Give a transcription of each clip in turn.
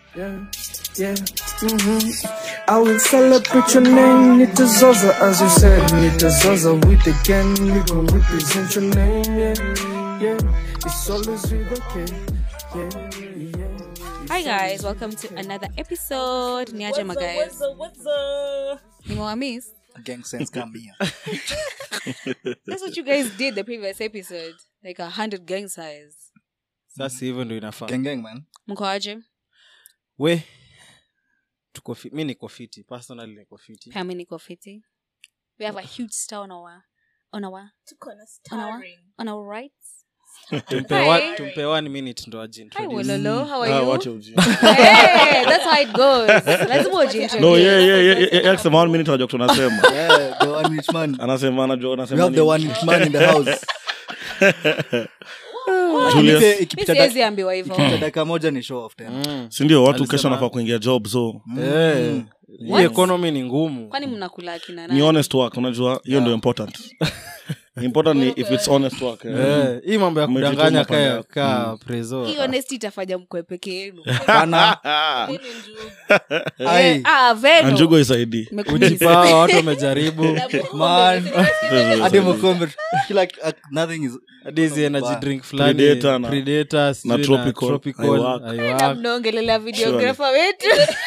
Yeah, yeah. hmm I will celebrate your name, Nita Zaza, as you said, Nita Zaza with the gang, we gon' represent your name, yeah, yeah. It's always with okay, yeah, yeah. Hi guys, welcome to another episode. Niaje ma guys. Nimewamis. gang sense come here. That's what you guys did the previous episode. Like a hundred gang size. sasa hivyo ndo inafaa gang gang man. Mko aje? we tuko fi- mi niko fiti personally niko fiti Pia mi niko fiti. We have a huge star on our on our on our on our rights. tumpe Hi. wa- tumpe one minute ndo Hi ajiintroduce Wololo, how are Ah, you? wacha ujinga. Hey, that's how it goes. Lazima ujiintroduce. no yeah, yeah, yeah, yeah, yeah, akisema one minute anajua kitu anasema Yeah, the one rich man. anasema anajua We anasema have the nini. one rich man in the house. Julius. Ipe- Mi ikipita siwezi dak- ambiwa hivyo. ikipita dakika moja ni show off tena. Mm. sindio watu Alisema- kesho nafaa kuingia job so Eh, hii What? economy ni ngumu Kwani mnakula akina ni nani? honest work unajua hiyo ndio important important ni if it's honest work eh. Eh, hii mambo ya Umejituma kudanganya pande ka, yako. ka preso Hii honesty itafanya mkwe peke yenu. Pana. Ai. Eh, ah, Veno. anjugo isaidi Nimekuuliza. ujipawa watu wamejaribu Man. Hadi Mukombe. Kila uh, nothing is hadi hizi energy drink fulani Predator na- Predator, sijui na Tropical, Tropical, haiwork. haiwork. Na mnaongelelea videographer wetu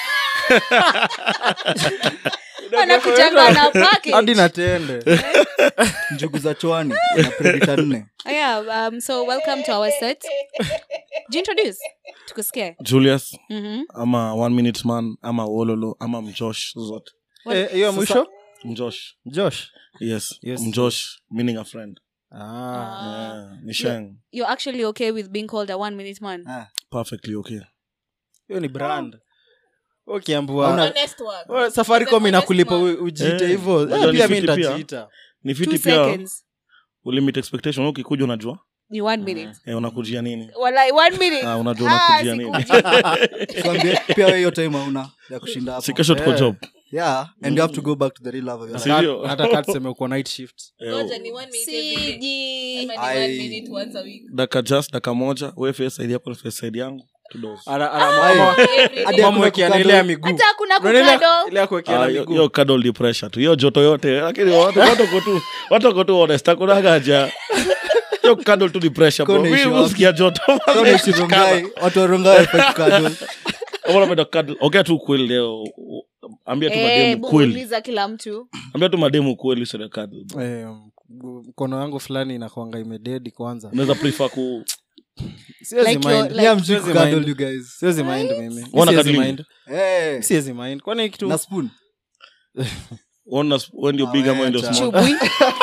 anakujanga na package. hadi na tende njugu za chwani na predator nne. Oh, yeah, um, so welcome to our set. Do you introduce? Tukusikie. julius Mhm. ama one minute man ama wololo ama mjosh zote Eh, hiyo ya mwisho mjosh josh yes, Yes. mjosh meaning a friend ah. yeah, ni sheng You're actually okay with being called a one minute man. Ah, perfectly okay hiyo ni brand ukiambua Hauna- Wewe, safaricom inakulipa u- ujiite Eh, hivyo unajua Eh, ni pia mi fiti pia. nitajiita ni Two fiti pia seconds. ulimit expectation Wewe ukikuja unajua Ni one minute. eh, unakujia nini Walai, one minute. Ah, unajua Ah, unakujia nini sikuji. tuambie pia wewe hiyo time hauna ya kushinda si hapo. kesho tuko Eh. job Yeah, and you have to go back to the real love of your Si life. ndio? hata kaa tuseme uko night shift Eh, Siji. Ai. daka just daka moja we face side yako face side yangu tudos Ana- ana- Ai. ama- Hadi ama hakuna mwekeana ile kukado. ya miguu Hata hakuna Unaona ile- kukado. ile ya kuwekeana Ah, hiyo- miguu hiyo cuddle di pressure tu hiyo joto yote lakini watu watu wako tu watu wako tu honest hakuna haja hiyo cuddle tu di pressure bro Kone mimi issue usikia joto Kama unaishii Rongai, watu wa Rongai hawafai kukado. Mbona unapenda cuddle ongea tu kweli leo ambia tu Eh, mademu kweli muuliza kila mtu ambia tu mademu kweli sio cuddle bro. Eh, mkono yangu fulani inakwanga imededi kwanza unaweza prefer ku siwezi Like your- mind. like- Yeah, mjui Siwezi kukado, mind. you guys. siwezi mind mimi Wana siwezi cuddling? mind Eh, siwezi mind kwani kitu na spoon. ona when you big ama when you're Acha. small chubui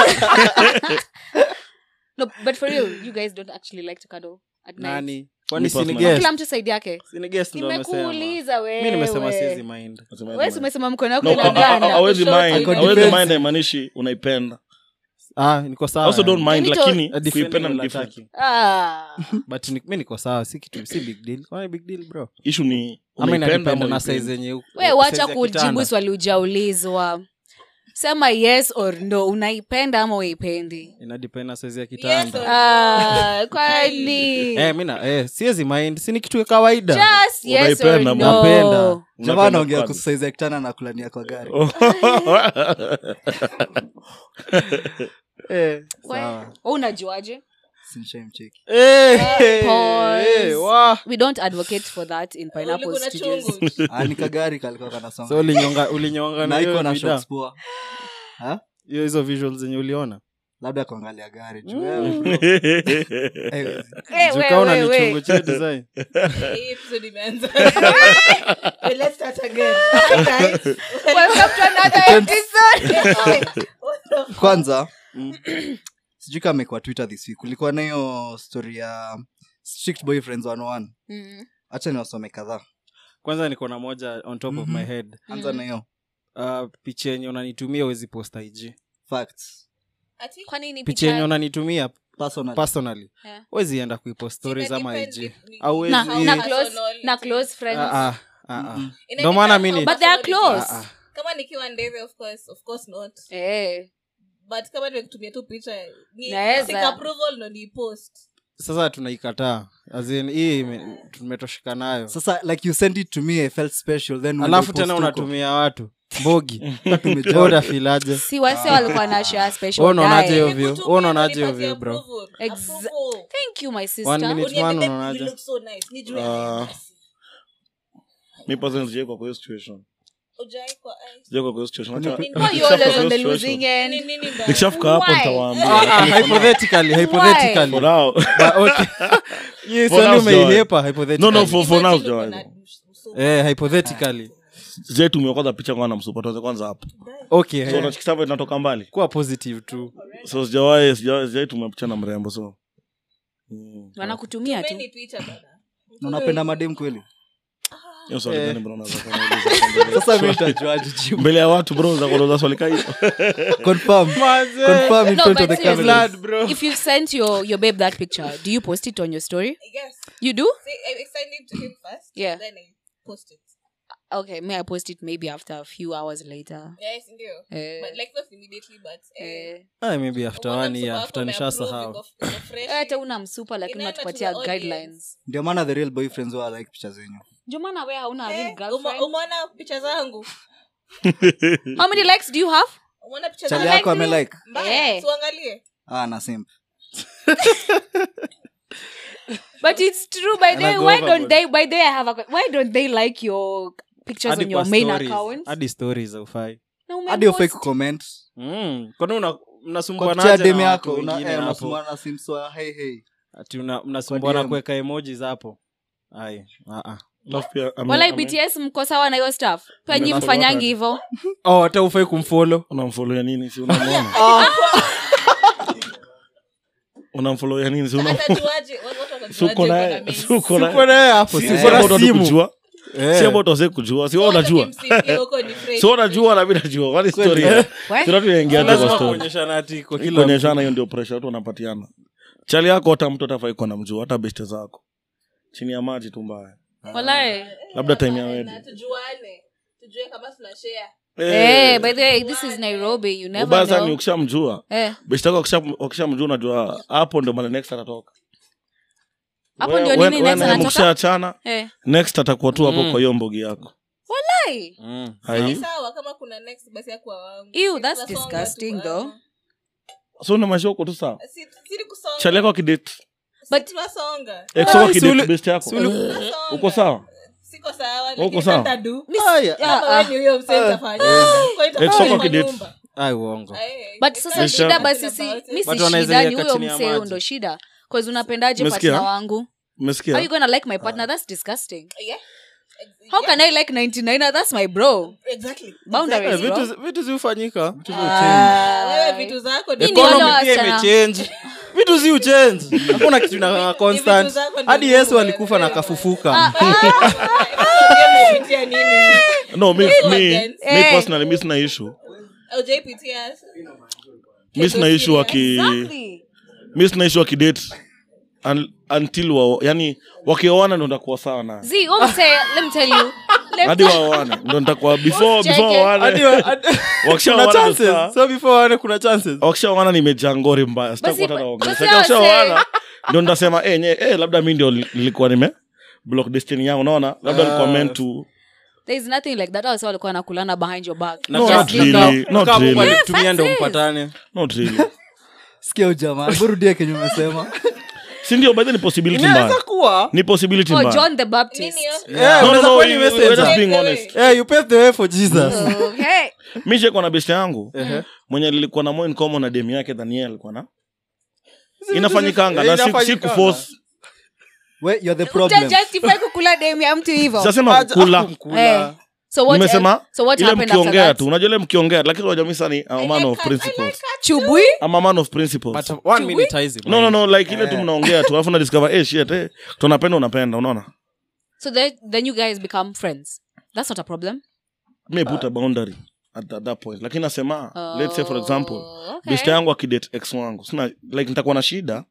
no but for real you guys don't actually like to cuddle at night nani kwani Me sini personally. guest kila mtu side yake sini guest ndo amesema nimekuuliza mi nimesema siwezi wewe mind Nasema wewe hivi, si umesema mkono wako No, ina a- a- a- ganda hawezi mind Ako hawezi defensive. mind haimaanishi unaipenda ah niko sawa also don't mind Yaani to- lakini A defending kuipenda ni wala different attacking. ah but ni- mi niko sawa si kitu si big deal kwani big deal bro issue ni ama unaipenda inadependa ama na uipendi. size yenye uko- we size wacha ya kujibu kitanda. swali ujaulizwa sema yes or no unaipenda ama uipendi inadepend na size ya kitanda ah, kwani eh mi na eh siwezi mind si ni kitu ya kawaida just yes or Unaipenda, no napenda. Jamaa Unapenda anaongea cuddle. kuhusu size ya kitanda na kulania kwa gari. eh We- sawa wewe unajuaje Simshamcheki. eh Pause. eh wa we don't advocate for that in pineapple studios Ah, ni kagari kalikuwa kanasonga. so ulinyonga ulinyonga na na iko hiyo na vida shocks poa. Ha? hiyo hizo visuals zenye uliona labda kuangalia gari juu wewe, bro. Eh, Eh, we, jukaona we, ni we. chungu cha design Welcome to another episode. kwanza sijui kama imekuwa twitter this week kulikuwa na hiyo story ya strict boyfriends 101 Mm. hacha niwasome kadhaa kwanza niko na moja on top of Mhm. my head anza na hiyo uh, picha yenye unanitumia uwezi posta ig facts Kwani ni picha yenye picha- unanitumia personal personally Yeah. wezi enda kuipost stories ama ig na, auwezi na, close, na close friends Ah, ah, ah, ah. Mhm. Ndo maana mi ni- but they are close Ah, ah. kama nikiwa ndeve of course of course not Eh. but kama nimekutumia tu picha ni Naweza. seek approval ndo ni post sasa tunaikataa As in, hii ime- tumetosheka nayo sasa like you sent it to me i felt special then when alafu I tena post huko, unatumia watu mbogi tumejaa. unafilaje si wase walikuwa na share special Wewe unaonaje guy. hiyo view? Wewe unaonaje hiyo view, bro? Exa- thank you my One sister minute man unaonaje Ah. mi personally sijaikuwa kwa hiyo situation sijaikuwa kwa hiyo situation Acha- why you nikishafika always kwa on the hiyo losing situation- end nikishafika hapo Why? nitawaambia Ah, ah, Lakini for now- hypothetically hypothetically for now But okay. Hii For swali now, sijawahi. umeihepa no hypothetically no for, for now sijawahi. eh hypothetically sijai tumia kwanza picha kwanza msupa tuanze kwanza hapo okay so eh, unachikisava inatoka mbali kuwa positive tu so sijawahi sijawahi sijai tumia picha na mrembo so Mm. wanakutumia tu Na unapenda madem kweli hiyo swali Eh. gani bro unaweza kuniuliza? sasa mi nitajuaje jibu mbele ya watu bro za kuuliza swali kama hiyo confirm confirm in No, front of but the seriously, cameras Blood, bro. if you sent your your babe that picture do you post it on your story you do Yeah. okay may i post it maybe after a few hours later Eh, eh. Ah, maybe after one year after nishasahau Eh, hata una msupa lakini Inaenda to unatupatia the audience. guidelines ndio maana the real boyfriends wa like picha zenyu ndio maana we hauna real girlfriend umeona picha zangu how many likes do you have umeona picha chali zangu yako amelike mbaya Eh. tuangalie ah na simp but it's true by the way Anago why overboard. don't they by the way i have a que- why don't they like your pictures Hadi on your kwa main stories. account hadi stories aufai Na umepost. hadi ufai kucomment mm. kwani una- kwa mnasumbuana picha ya aje dem na yako watu una- wengine eh, hapo? unasumbuana na simps wa hey hey ati una- mnasumbuana Kwa DM. kuweka emojis hapo ai ah, ah. Alafu pia ame- walai ame- bts mko sawa na hiyo stuff pia nyi Amefollow mfanyangi watu. hivo oh hata ufai kumfolo unamfollow ya nini si unamwona unamfollow ya nini si una- Atajuaje? Watu- watu si uko watajuaje naye kuna mails? si uko naye uko naye hapo Si si si uko na about watu simu kujua Eh. si about wase kujua si wewe Watu unajua kimsingi huko ni fresh. si wewe unajua na mimi najua kwani story Eh. We? si watu yaingia kwa lazima story kuonyeshana ati kwa kila kuonyeshana hiyo ndio pressure watu wanapatiana chali yako hata mtu atafai kuwa namjua hata beste zako chini ya maji tu mbaya walai labda time ya Na wedi tujuane tujue kama tuna share Eh, by the way this is nairobi you never ubaya sana ni know ukishamjua Eh, beste yako wakisha- wakishamjua unajua hapo ndio mali next atatoka Hapo We- ndio we- nini we next naye anatoka? mkishaachana eh. next atakuwa tu hapo Mm. kwa hiyo mbogi yako Walai. Mm. Ni hai sawa kama kuna next basi akuwa wangu Ew, Si that's tunasonga disgusting tu, though. ah. so na maisha huko tu sawa Si- si ni kusonga. chali yako akidate Si But- tunasonga. ex wako Ah, akidate suli- best yako Tunasonga. uko sawa siko sawa Uko lakini sawa? nitadu. Aya. Kama Ah, wewe ni huyo msee utafanya. Kwa hiyo Ex itakuwa wako kwa kidate. nyumba. ai uongo Eh, but it's sasa not shida Nisha- basi si about it. mi si Watu wanaweza shida ni iweka huyo chini ya msee maji. ndo shida bcause unapendaje Umesikia? partner wangu how umesikia you gonna like my partner that's disgusting Yeah. Ex- how yeah, can i like 99 that's my bro exactly. boundaries Eh, bro vitu vitu ziufanyika Ah, wewe vitu zako ni- Hii ni wale economy pia wasichana. imechange vitu zi uchange hakuna kitu na constant zako ni hadi Mungu yesu wewe. alikufa na akafufuka Ah, wewe umepitia nini? no mi, mi, Against- mi Eh. personally mi sina issue Hujaipitia? mi sina issue waki exactly mi sina issue wakidate un, until wa, yani wakioana ndo ntakuwa sawa na z omse let me tell you let hadi waoane ndo ntakuwa before Usicheke. before Hadi- waoane hadi- wakishaoana kuna ndo sawa. chances so before wane kuna chances wakishaoana nimejaa ngori mbaya Basi- sitakuwa hata naongea. basi Sasa wakishaoana wase- ndo ndasema eh, nye, eh, labda mi ndio li- nilikuwa nime block destiny yangu unaona labda Ah. nilikuwa meant to there is nothing like that also walikuwa nakulana behind your back No, Just not leave really. it. Not Kama Mungu really. alikutumia ndo facts is. mpatane not really sikia ujamaa burudie kenye umesema si ndio by the way ni possibility inaweza mbaya kuwa ni possibility oh mbaya john the baptist Nini hiyo? Yeah, no no unaweza no kuwa ni we- we- we're messenger. just being Take honest away. Eh, you paved the way for jesus okay mi shekuwa na beshte yangu Ehe. mwenye lilikuwa na more in common na demu yake than yeye alikuwa na vitu inafanyikanga zi- na si- si inafanyikanga. kuforce we you're the problem utajustify kukula demu ya mtu hivo sasema Aja- kula Eh. so what nimesema so what ile happened after mkiongea that tu unajua ile mkiongea lakini unajua mimi sasa ni I'm a man of I like principles chubui I'm a man of principles But one minute haizi no no no like ile tu mnaongea tu alafu na discover eh shit eh tunapenda unapenda unaona so the, then you guys become friends that's not a problem me put a boundary at, at that point lakini nasema let's say for example Oh, okay. best yangu akidate ex wangu sina like nitakuwa na shida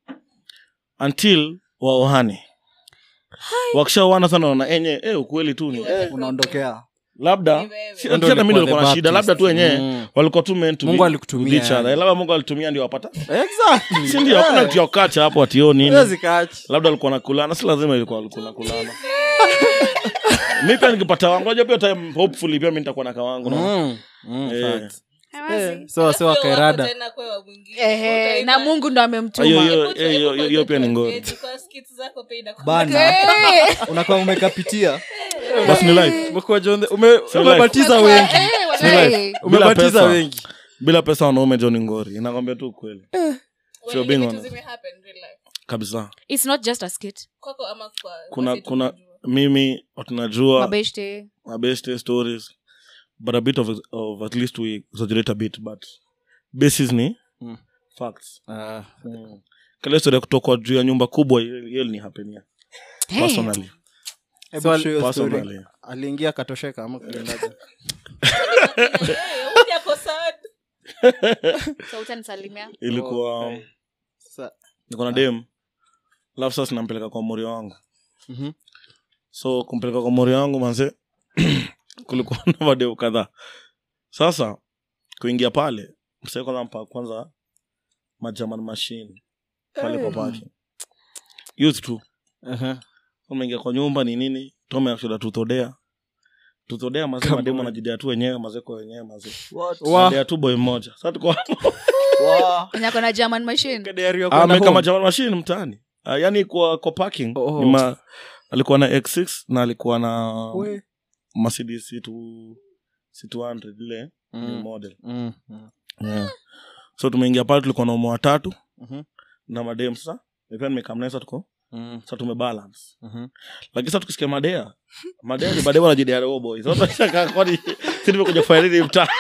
until waohane wakishaoana sana naona enye eh ukweli tu ni eh, unaondokea labda Ni wewe. si- Wewe si ndio hata mi ulikuwa nilikuwa the na shida labda tu Baptist. wenyewe Mm. walikuwa tu meant to Mungu be alikutumia, with each other. yani. labda mungu alitumia ndio wapata Exactly. si ndio hakuna kitu ya kukacha hapo atio nini Huwezi catch. labda alikuwa nakulana si lazima ilikuwa alikuwa nakulana mi pia nikipata wangu najua pia time hopefully pia mi nitakuwa na kawangu na Mm. Mm, Eh. facts. Eh, so wase Alafu wako wakairada tena kwewa mwingine. Ehe, Utaima- na mungu ndo hiyo amemtuma hiyo Hebu tu- hiyo- hiyo- hebu hiyo pia ni ngori eti kwa skits zako pia inakuwa- bana Eh, unakuwa umekapitia basi ni life Umekuwa John the- ume- So umebatiza life. wengi eh, wallahi. Bila umebatiza pesa. wengi bila pesa wanaume john ngori inakwambia tu ukweli When being vitu honest. zimehappen real life. kabisa It's not just a skit Kwako ama kwa kuna wase kuna tunajua? mimi tunajua mabeshte mabeste stories but a bit of, of at least we exaggerate a bit but basis ni Mm. facts Ah, mm. kale story ya kutokwa juu ya nyumba kubwa hiyo hiyo linihapenia personally Hebu So, show your story. personally aliingia akatosheka ama kuendaje Eh, huyu ako sad. so utanisalimia ilikuwa Oh, Sa- niko na dem alafu sasa nampeleka kwa mori wangu Mhm. so kumpeleka kwa mori wangu manze kulikuwa na madeu kadhaa sasa kuingia pale msee kwanza mpa kwanza majaman machine pale kwa parking youth tu Aha. umeingia kwa nyumba ni nini tome akishoda tuthodea tuthodea mazee Come mademu on. anajidea tu wenyewe mazee kwa wenyewe mazee Wa- Anadea tu boy mmoja sasa tuko hapo Wa- nyako na german machine Kaderi ya kwenda ameweka home. majaman machine mtaani Ah, yani kwa kwa parking Oh. ni ma, alikuwa na x6 na alikuwa na We. mercedes c2 c200 ile Mm. new model Mm, mm. yeah. so tumeingia pale tulikuwa na umo watatu Mhm. na madem sasa pia nimekamnesa tuko Mm, sasa tumebalance mhm. lakini sasa tukisikia madea madea ni madea wanajidea roho boys Sasa tunashangaa kwani si nimekuja kufanya nini mtaa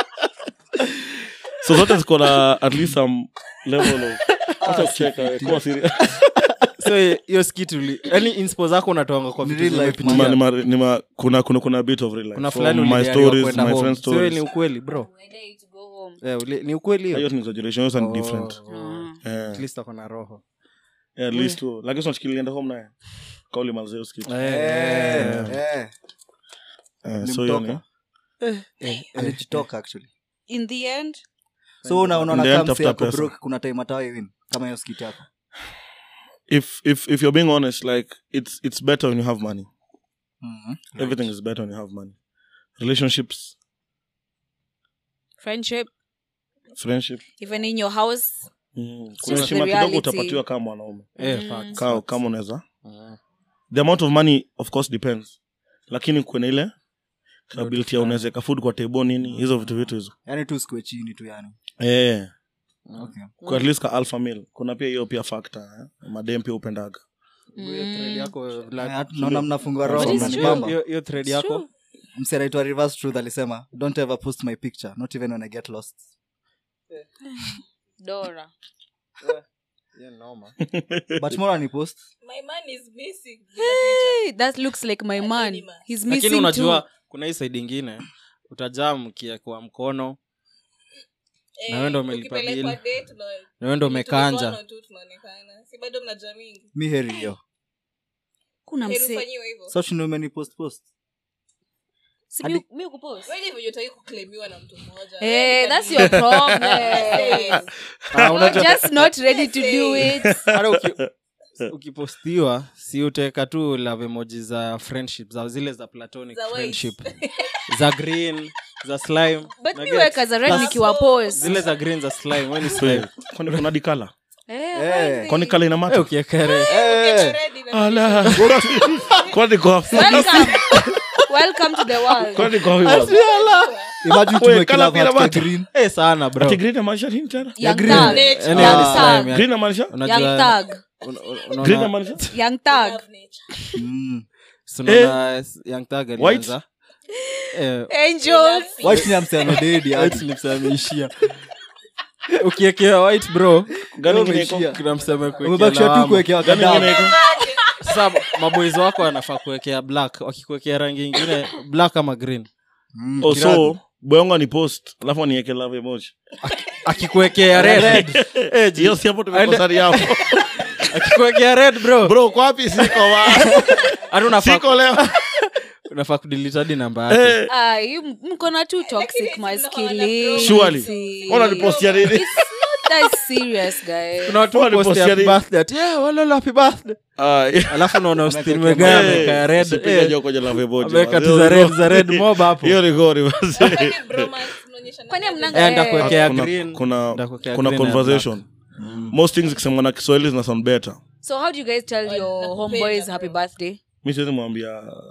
so zote ziko na at least some level of acha kucheka wewe, kuwa serious so hiyo skit uli yani inspo zako unatoanga kwa Ni vitu real life, zimepitia. Nima- nima- nima- kuna kuna kuna bit of real life kuna From fulani my ulidaiwa stories kwenda my home. friends So hiyo ni stories ukweli bro Eh, uli- ni ukweli hiyo hiyo ni exaggeration hiyo ni Oh, different oh. Eh, At least ako na roho eh, at least tu lakini tunachikilienda home naye kauli mazee usikitu Eh, Eh, eh. eh. Eh, so hiyo ni Nilimtoka. alijitoka actually in the end so una- unaona Ndiye kama tafuta msee ako pesa. broke, kuna time atawahi win kama hiyo skit yako if if if you're being honest like it's it's better when you have money Mhm. everything is better when you have money relationships friendship friendship even in your house mm. just kuna the heshima kidogo reality. utapatiwa kama mwanaume Eh, Mm. facts, Ka- facts. kama unaweza Mm. the amount of money of course depends lakini kwenye ile ability ya fulani. unaweza weka food kwa table nini hizo vitu vitu hizo yaani tu sikue chini tu yani eh okay. kwa at least ka alpha male kuna pia hiyo pia factor eh? madem pia upendaga Hiyo thread yako, Vlad. Na- naona mnafungua But roho it's mnanibamba. Hiyo- hiyo thread It's yako true. msi anaitwa reverse truth alisema don't ever post my picture not even when i get lost dora Hiyo ni noma. but mora ni post My man is missing. hey, that looks like my man Anonymous. he's lakini missing unajua too kuna hii saidi ingine utajaa mkiekwa mkono Eh, Na wewe ndo umelipa ukipelekwa bill. date, na- na wewe ndo umekanja tulikuwa tu tunaonekana si bado mna jamii mi heri hiyo kuna Heri mse ufanyiwe hivyo so umeni post post Si mi- mi ukupost? Wewe ndivyo hutaki kuclaimiwa na mtu mmoja Eh, Wewe that's ni your problem Yes. Ah, You're unajua- just not ready to do it hata uki- ukipostiwa si utaweka tu love emoji za friendship za zile za platonic Za white. friendship za green za slime but Na mi get- weka za red Plus- nikiwa post zile za green za slime we ni slime kwani kuna dikala Eh, Eh. why kwani the- kala ina Eh, mata ukiekere Eh, Ready na- ala kwani kwa welcome welcome to the world kwani kwa hiyo imagine Wait, tuweke colour love pia heart kwa matter. green Eh, sana bro ati green maanisha nini tena young green. thug Nature. Yaani Young ni thug. slime, ya- green maanisha unajua- young thug una- una- green unaona- maanisha young thug Love nature. mm. si unaona young thug White? alianza eh, angels white ni amsiano dedi white lips ameishia ukiekea white bro gani ingine iko Umeishia. kuna mseme kuekea umebakisha tu lawama. kuwekewa gani ingine kadamu iko sasa maboys wako wanafaa kuwekea black wakikuwekea rangi ingine black ama green Mm, oh kirani. so boyonga ni post alafu anieke love emoji akikuwekea red Eh, ji- hiyo si hapo tumekosani hapo akikuwekea red bro bro kwa wapi siko wa hata unafaa siko leo unafaa kudelete hadi namba yake Eh, Ah, you m- mko na tu toxic it's masculinity. Surely. ona nipostia nini It's not that serious, guys. kuna watu Wale post post ya ya happy nini? birthday ati yeah, walolo happy birthday Ah, eh. alafu naona Austin Ameweka Mwegaya kama- ameweka ya red Usipiga eh, joko jela veboji, ameweka man. tu za red za red mob hapo hiyo ni gori basi. Lakini bromance mnaonyeshana Kwani aje? hamnanga- Eh, ndakuwekea Kuna- green kuna ndakuwekea kuna green ya conversation most things kisemwa na kiswahili zina sound better So how do you guys tell your nakupenda, homeboys bro. happy birthday? mi siwezi mwambia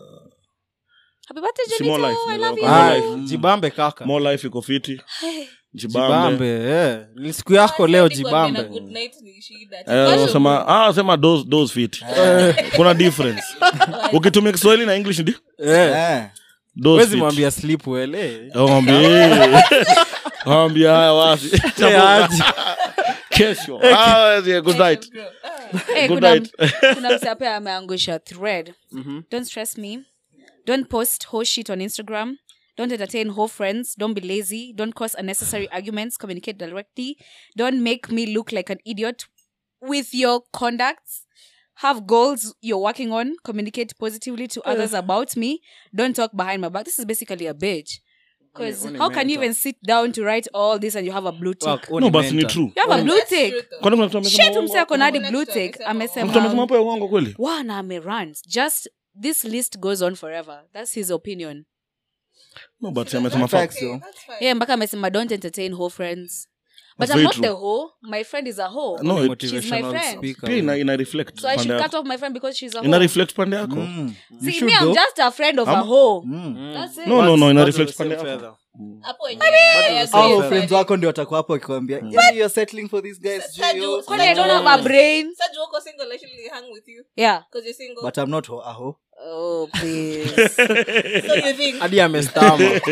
Happy birthday, Si more Jonito. life, I ni love love. you. Ah, life. jibambe kaka more life iko fiti jibambe jibambe eh. ni siku yako leo Hadi kuambia na jibambe good night ni shida. Eh, Kesho sema ah, sema those, those fit kuna difference ukitumia kiswahili na english ndi Eh, Eh. those wezi fit. mwambia sleep well eh. Mwambie. Mwambie haya wasi Eh, aje. kesho Ah, yeah, good night bro. Hey, Good kuna, night. kuna msapea ameangusha thread don't stress me don't post whole shit on instagram don't entertain whole friends don't be lazy don't cause unnecessary arguments communicate directly don't make me look like an idiot with your conducts have goals you're working on communicate positively to others about me don't talk behind my back this is basically a bitch because Only how can you mental. even sit down to write all this and you have a blue tick Fuck, no oni basi ni mental. true you have a blue That's tick true though. kwani kuna mtu amesema shit uongo? mse ako na hadi Kuna blue kitu tick amesema. Mtu amesema amesema hapo ya uongo kweli one amerant just this list goes on forever that's his opinion no but amesema Facts, facts yo. That's fine. yeah mpaka amesema don't entertain whole friends but That's i'm very not true. the whole my friend is a whole No, Oni it- motivational She's my friend. speaker. pia ina, ina reflect so i pande should cut yako off my friend because she's a ina whole reflect pande yako Mm. You see should me i'm though. just a friend of a Ama- whole Mm. that's it no no no ina Bado reflect same pande yako feather. Hapo wenyewe, I agree Hao with friends Freddy. wako ndio watakuwa hapo wakikwambia "Yeah, you're settling for these guys Sasa Gio." juu- Kwani i don't have a brain Sasa juu uko single, I should hang with you yeah 'cause you're single. but i'm not ho- a ho oh please So you think- hadi amestama but-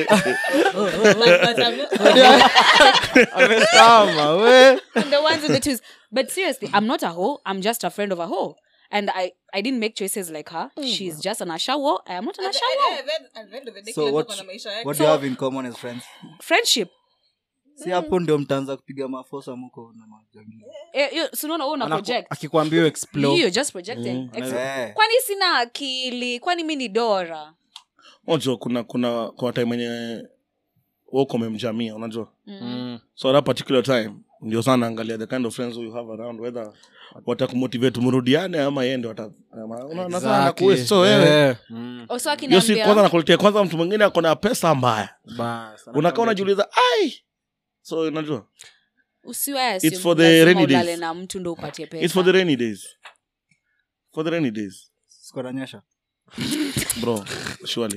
but I'm not- amestama we and the ones in the twos but seriously i'm not a hoe i'm just a friend of a hoe and i i didn't make choices like her she's just an ashawo i am not an At the- ashawo at the- at the end of the day, so kila mtu what, ako na maisha yake. what do you have in common as friends friendship si hapo ndio mtaanza kupiga mafosa muko na majangili eh, you- so unaona wewe una Anaku- project akikwambia explore you're just projecting Ex- Eh. kwani sina akili kwani mi ni dora unajua kuna kuna kwa time yenye woko memjamia unajua Mm. so at that particular time ndio sana angalia the kind of friends who you have around whether watakumotivate mrudiane ama yeye ndio ata- ama- unaona sana Exactly. anakuwaste. so wewe Eh, mm. oso hiyo si kwanza akiniambia nakuletea kwanza mtu mwingine ako na pesa mbaya Bas, unakaa unajiuliza ai so unajua usiwe It's for the rainy days. ulale na mtu ndo upatie it's for the pesa rainy days for the rainy days sikonanyesha bro surely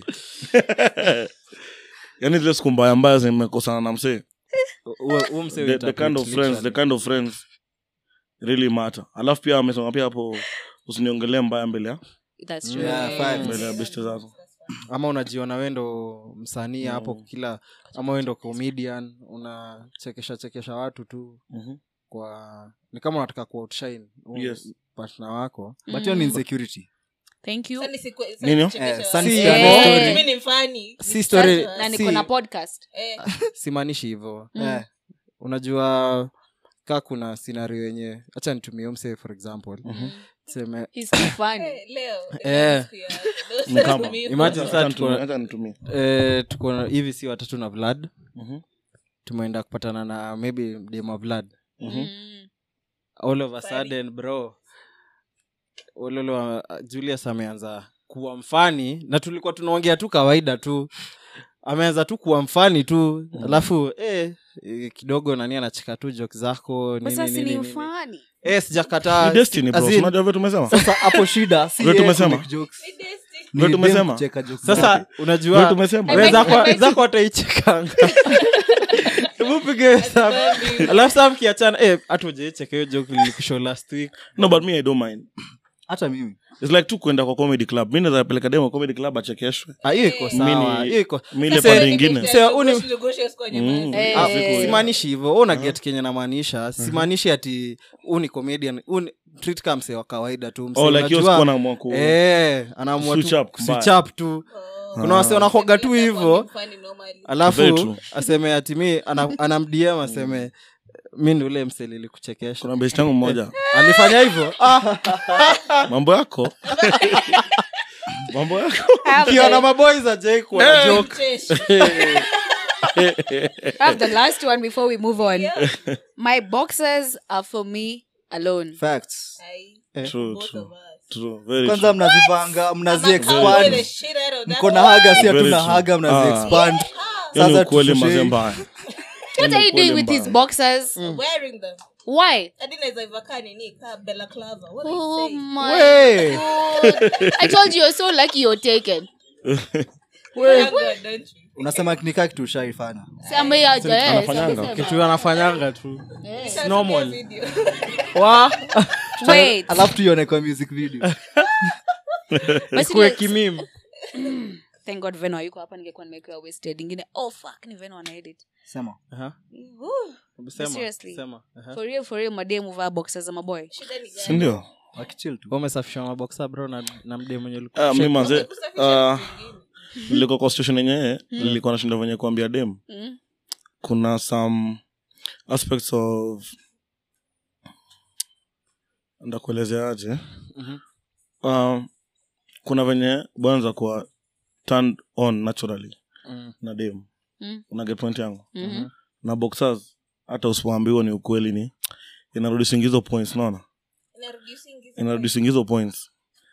yani zile siku mbaya mbaya zimekosana na msee Huo- huo msee the, the kind of interpret friends the literally. kind of friends really matter alafu pia amesema pia hapo usiniongelee mbaya mbele ya That's true. Yeah, facts. mbele ya beste zako ama unajiona wendo msanii hapo kila ama wendo comedian unachekesha chekesha watu tu Mhm. kwa ni kama unataka kuoutshine huyo Yes. partner wako but hiyo ni insecurity thank you Sasa ni siku- sasa Nini? nichekeshe Eh, watu. Sunny Si- Stand Eh. story. Mimi ni mfani. si story Sasa- na si- niko na podcast Eh, simaanishi hivyo Eh. unajua kaa kuna scenario yenye hacha nitumie mse for example seme He's too funny eh, leo Eh. siku ya- leo Ni kama. siku ya- Imagine Acha sasa nitumie- tuko- acha nitumie. eh, tuko na- hivi si watatu na vlad Mhm. tumeenda kupatana na maybe dema vlad Mhm. Mm. all of a Funny. sudden bro ololo julius ameanza kuwa mfani na tulikuwa tunaongea tu kawaida tu ameanza tu kuwa mfani tu alafu eh, eh, kidogo nani anacheka tu jok zako nini, Sasa si nini, ni nini. mfani Eh, sijakataa Ni destiny bro As in, unajua vile tumesema sasa hapo shida si Ndio yeye tumesema. kumake jokes. Ni destiny. Ndio Ni dem tumesema. kucheka jokes sasa zake. Ndio unajua tumesema I we make- zako- I make- zako wataichekanga hebu pige hesabu alafu saa mkiachana eh, hata ujaicheka hiyo joke nilikushow last week no but me i don't mind hata mimi it's like tu kwenda kwa comedy club mi naweza peleka demo comedy club achekeshwe Ah, hiyo iko sawa Mini- hiyo iko mile Sasa- pande ingine Mse, uni- Negotiate- negotiate kwa nyuma. Mm. Eh. Ah, Eh. simaanishi hivyo Wewe una get kenye namaanisha simaanishi ati huu ni comedian huu ni- treat kama msee wa kawaida tu msee oh like hiyo unajua- sikuwa naamua ku eh, anaamua Switch tu up, mbaya. switch up tu kuna wase wanakwaga tu hivyo Mfani normally. Very alafu true. aseme ati mi ana- anamdm aseme mi ndi ule mselili kuchekesha kuna best yangu mmoja alifanya hivyo ah, mambo yako mambo yako I have, kiona the, maboys ajai kuwa joke Chesh. I have the last one before we move on. My boxers are for me alone. facts Aye, true both true of us. true very kwanza true mnazipanga mnazi I'ma cowboy the expand shit out of that mko na one. haga si Very hatuna true. haga mnazi Ah. expand hiyo ni Sasa ukweli tushushe- mazee mbaya What are you doing with mbaya. these boxers? Wearing them. Why? Hadi naweza ivaa nini kaa Bella Clava. What are you Oh saying? my Wey. god. I told you you're so lucky you're taken. Thank God, don't you? unasema nikaa kitu ushaifanya Sema ya yes, anafanyanga. amesema. kitu anafanyanga tu Sasa normal. video. wa Wait. alafu tuione kwa music video Basi kuwe let's- kimim Thank God Veno hayuko hapa ningekuwa nimewekewa wasted. Ingine oh fuck ni Veno anaedit. sema Aha. Woo. Sema, Seriously. sema. Aha. For real for real mademu vaa boxers za maboy. Shida ni gani? sindio wakichil tu Wewe umesafisha maboksa bro na, na mde mwenye ulikuwa Ah, mi manze Kusafisha ah, vitu vingine. nilikuwa kwa station yenyewe nilikuwa nashinda venye kuambia dem Mm. kuna some aspects of ndakuelezeaje Mhm. um, kuna venye bwanza kuwa turned on naturally Mm. na dem Mm. una get point yangu Mhm. na boxers hata usipoambiwa ni ukweli ni inarudishingi hizo points naona Inarudi usingizi. inarudishingi hizo points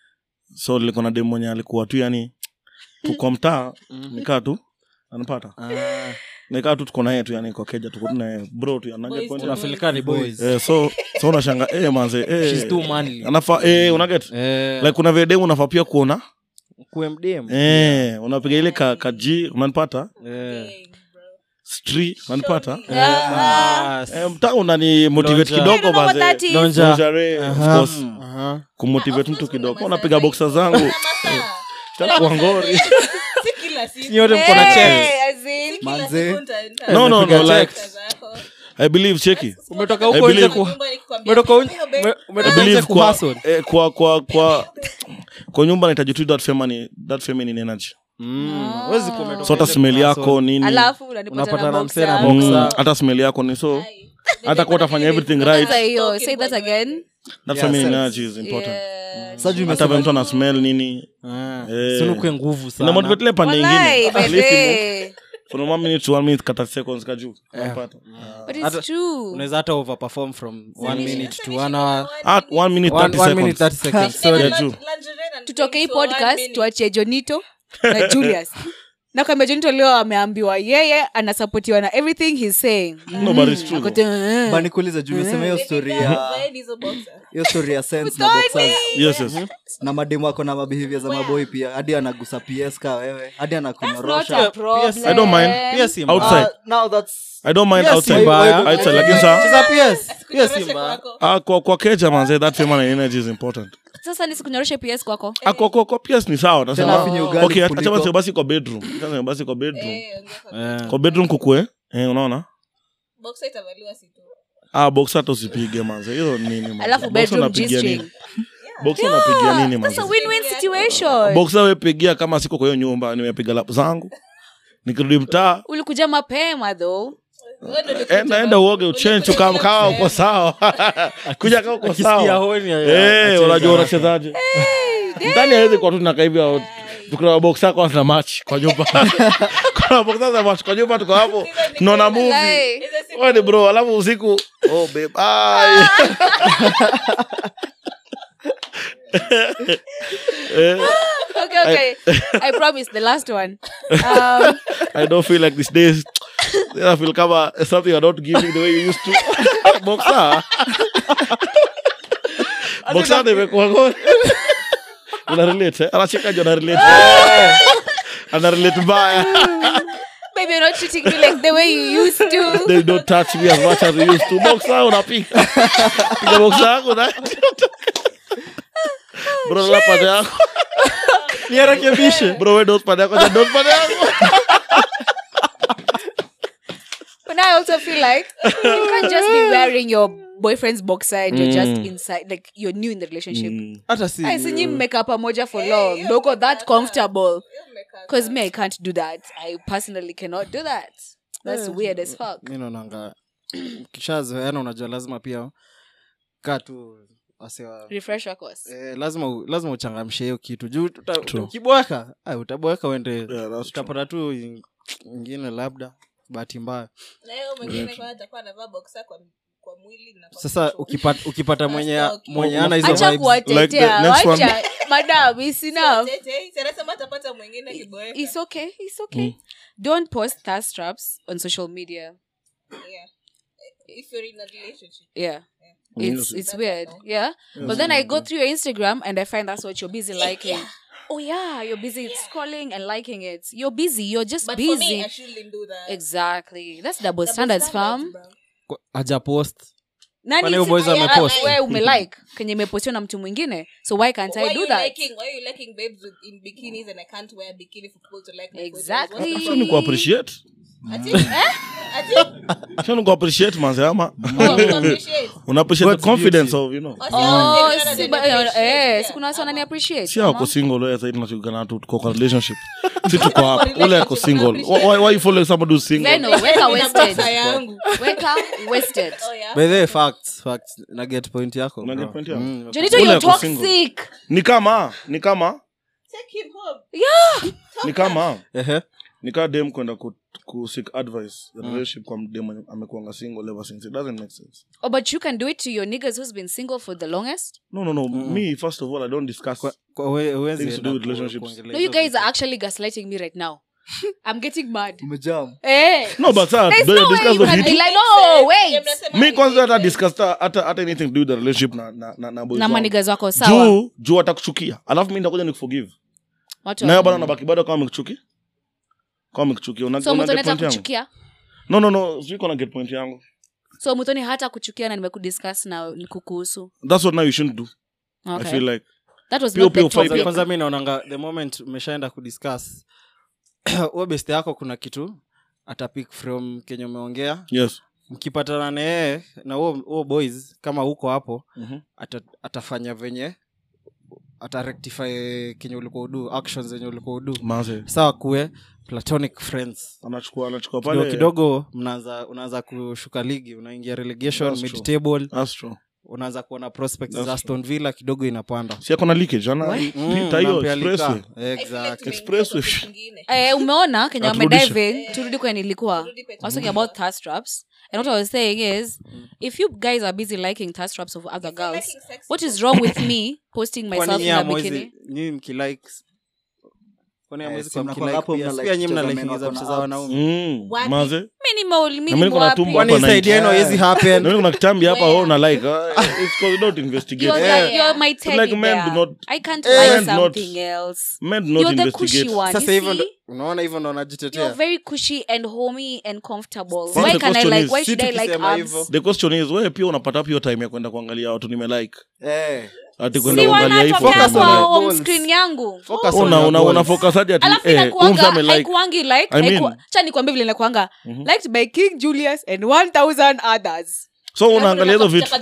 so nilikuwa na dem mwenye alikuwa tu yani tuko mtaa nikaa tu anapata Ah, nikaa tu tuko naye tu yani kwa keja tuko tu naye bro tu anaget Boys point to yangu. unafilika ni boys eh, so so unashanga eh manze eh She's too manly. anafaa eh unaget Eh, like kuna vile dem unafaa pia kuona kuwe mdem eh unapiga ile ka kaji unanipata Eh. Dang, bro. street unanipata Ah, eh mtaa unani motivate Lonja. I kidogo don't know what manze that is. Lonja. Lingerie, of Aha. course Aha. kumotivate mtu Of course kidogo kuna unapiga masaa boxer hizo. zangu Kuna masaa. takuwa ngori Si kila siku. Nyote mko na Hey, chest. as in- Kila Manze. siku nita- nita- no no no Unapiga like boxer zako. i believe cheki umetoka I huko nje believe- ku Nyumba nikikwambia, umetoka un- "Hiyo babe, ume- I umetoka nje believe kwa, kuhustle. eh, kwa kwa kwa kwa nyumba nahitaji tu that feminine that feminine energy Mm, huwezi kuwa umetoka so hata nje smell kuhustle. yako nini alafu unanipata Unapata na na boxer. msee na Mm, boxer. hata smell yako ni so Ai. hata kuwa utafanya everything right Sasa hiyo, say that again. that Yeah, feminine sense. energy is important Yeah. Sasa juu hata umesema- vile mtu ana smell nini Ah, Eh. si unakuwe nguvu sana. inamotivate ile pande Walai, ingine At least baby. imo- from one minute to one minute kata seconds kajuu unapata But it's Hata- true. unaweza hata overperform from one minute to one hour at one minute one, 30 one minute seconds 30 seconds Sema sorry Yeah, true. lingerie na tutoke hii things for one podcast minute. tuachie jonito na julius na kwambia jonito leo ameambiwa yeye anasapotiwa na everything he's saying no but it's true Ako though. tu, uh, Ba nikuulize juu umesema hiyo story ya Vaeni hizo boxer. hiyo story ya sense na boxers yes yes na mademu wako na mabehaviour za maboi pia hadi anagusa ps ka wewe hadi not a anakunyorosha problem. I don't mind. pia si Outside. mbaya. Ah, now that's i don't mind Pia si outside mbaya. outside lakini sa Cheza PS. Pia si Kunyoroshe mbaya. kwako. ah, kwa kwa keja manze that feminine energy is important sasa nisikunyoroshe ps kwako ah, kwa kwa kwa PS ni sawa Tena nasema afinye ugali okay acha kuliko- basi basi kwa bedroom acha basi kwa bedroom Eh, ongea kwa- Eh. kwa bedroom kukue eh unaona boxer itavaliwa si tu. ah box hata usipige manze hiyo nini manze? alafu Boxer bedroom unapigia G-string. nini boxer unapigia nini manze That's a win-win situation boxer wepigia kama siko kwa hiyo nyumba nimepiga lap zangu nikirudi mtaa ulikuja mapema though Wewe ndio ulikuja enda enda kwa- uoge uchenchu kama kama uko sawa kuja kama uko Akisikia sawa honi ya- Eh, acheza unajua haraka. unachezaje ndani awezi kwa tu nakaa hivi tukuna box yako na match kwa nyumba kuna box za match kwa nyumba tuko hapo tunaona movie Walai. wewe ni bro alafu usiku oh babe ai Eh, okay okay i promise the last one um, I don't feel like these days I feel kama something you're not giving the way you used to boxer boxer nimekuwa ngoni una relate eh? anacheka jo ana relate ana relate mbaya baby you're not treating me like the way you used to they don't touch me as much as they used to boxer unapiga piga boxer yako na bro la pande yako niarekebishe bro we don't pande yako ja don't pande yako But now I also feel like you can't just be wearing your boyfriend's boxer and you're just inside, like you're new in the relationship. hata si I sinyi mmekaa pamoja for long. Don't go that comfortable. Because me, I can't do that. I personally cannot do that. That's weird as fuck. mi naonanga kishazoeana unajua lazima pia kaa tu wasewa refresh your course Eh, lazima u- lazima uchangamshe hiyo kitu juu uta- True. ukiboeka ah, utaboeka uende Yeah, that's true. utapata tu in- ingine labda bahati mbaya na hiyo mwingine kwa atakuwa anavaa boxer kwa kwa mwili na kwa sasa kichwa. ukipata, ukipata mwenye That's okay. mwenye ana hizo acha vibes. Like the kuwatetea next one. wacha madam is enough Tete, si anasema atapata mwingine kiboeka. it's okay it's okay don't post thirst traps on social media Yeah. If you're in a relationship. yeah Mm. it's it's weird yeah but then i go through your instagram and i find that's what you're busy liking oh yeah you're busy scrolling and liking it you're busy you're just But for busy me, I shouldn't do that. exactly that's double, Double standards standards, fam bro. Kwa- haja post nani Kwani huyo si- boys ah, amepost? ah, wewe umelike kenye imepostiwa na mtu mwingine so why can't Why i are do you that liking? Why are you liking babes with, in bikinis and I can't wear a bikini for people to like my photos? Exactly. What's Sio ni kuappreciate the- Ati? Eh? Ati? sio ni kuappreciate manze ama Oh, you appreciate. una appreciate the God's confidence beauty. of you know Oh, si Oh, hao ndio si wanadeni ba- eh, appreciate, eh, yeah. si kuna watu wanani appreciate si ama? ako single wewe sasa tunachukana tu tuko kwa relationship si tuko hapa relationship, ule ako single appreciate. why, why you follow somebody who's single Leno, weka Nina wasted boxer yangu. weka wasted Oh, yeah? by the way, facts facts na get point yako Una get bro. point yako? Mm, Jonito, Ule you're ako single. toxic ni kama ni kama Take him home. ni kama ehe. ni kaa dem kwenda ku, ku seek advice ya relationship kwa dem mwenye amekuanga single ever since it doesn't make sense oh but you can do it to your niggas who's been single for the longest no no no me first of all i don't discuss Kwa- kwa we- huwezi Things to enda do with ku- relationships. kuongelea no you hizo guys vitu. are actually gaslighting me right now i'm getting mad umejam eh no but sir there's do no you way discuss you the can be heat like no wait mi kwanza hata discuss hata hata hata anything to do with the relationship na na na, na boys na wangu. manigas wako sawa juu juu atakuchukia alafu mi ndakuja nikuforgive watu nayo wa- bana nabaki bado kama amekuchukia kama amekuchukia una, so una mutoni get hata point yangu kuchukia no no no siko na get point yangu so mutoni hata kuchukia na nimekudiscuss na kukuhusu that's what now you shouldn't do i okay feel like that was Pio, not the pio, topic. five, kwanza mi naonanga the moment umeshaenda kudiscuss huo best yako kuna kitu atapik from kenye umeongea yes mkipatana na yeye na huo huo boys kama huko hapo Mhm. ata, atafanya venye atarectify kenye ulikuwa udu actions zenye ulikuwa udu manze sawa kuwe platonic friends anachukua anachukua kidogo pale kidogo mnaanza unaanza kushuka ligi unaingia relegation That's mid true. table that's true unaanza kuona prospects That's za aston villa kidogo inapanda si ako na leakage ana Mm, pita hiyo nampea expressway lika. Exactly. Expressway. Eh, umeona kenye Aturudishe. wamedive in turudi kwenye nilikuwa Turudi kwenye I was talking about thirst traps and what i was saying is if you guys are busy liking thirst traps of other girls liking sex what is wrong with me posting Kwani myself nyinyi in a hamwezi- bikini nyinyi mkilikes kwani Eh, hamwezi si kuwa mnakuanga hapo mkilike pia? mna Pia like nyinyi kucheza mnalikingiza men wako picha na za abs. wanaume mm Wapi? manze mi nimo- mi Na nimo mimi niko na wapi? tumbo kwani hapa side yenu night. haiwezi happen na mimi kuna kitambi hapa Where? oh na like uh, it's cause you don't investigate You're, Yeah. the, you're my Like teddy men do bear. not- I can't Men buy do not- something else. men do not You're the cushy investigate one. sasa you hivyo ndo see? unaona hivyo ndo You're wanajitetea very cushy and homey and comfortable. See, Why the can I question like? is- Why si should I like tukisema abs? hivyo. the question is wewe pia unapata hapo hiyo time ya kwenda kuangalia watu nimelike Eh, ati Si kwenda kuangalia hii wanatokea photo Focus on kwa your home goals. screen yangu. Focus on una your una goals. una focus hadi ati alafu eh inakuanga umza like haikuangi like I mean- haiku- cha nikwambie vile inakuanga Mhm. liked by king julius and 1000 others so unaangalia hizo vitu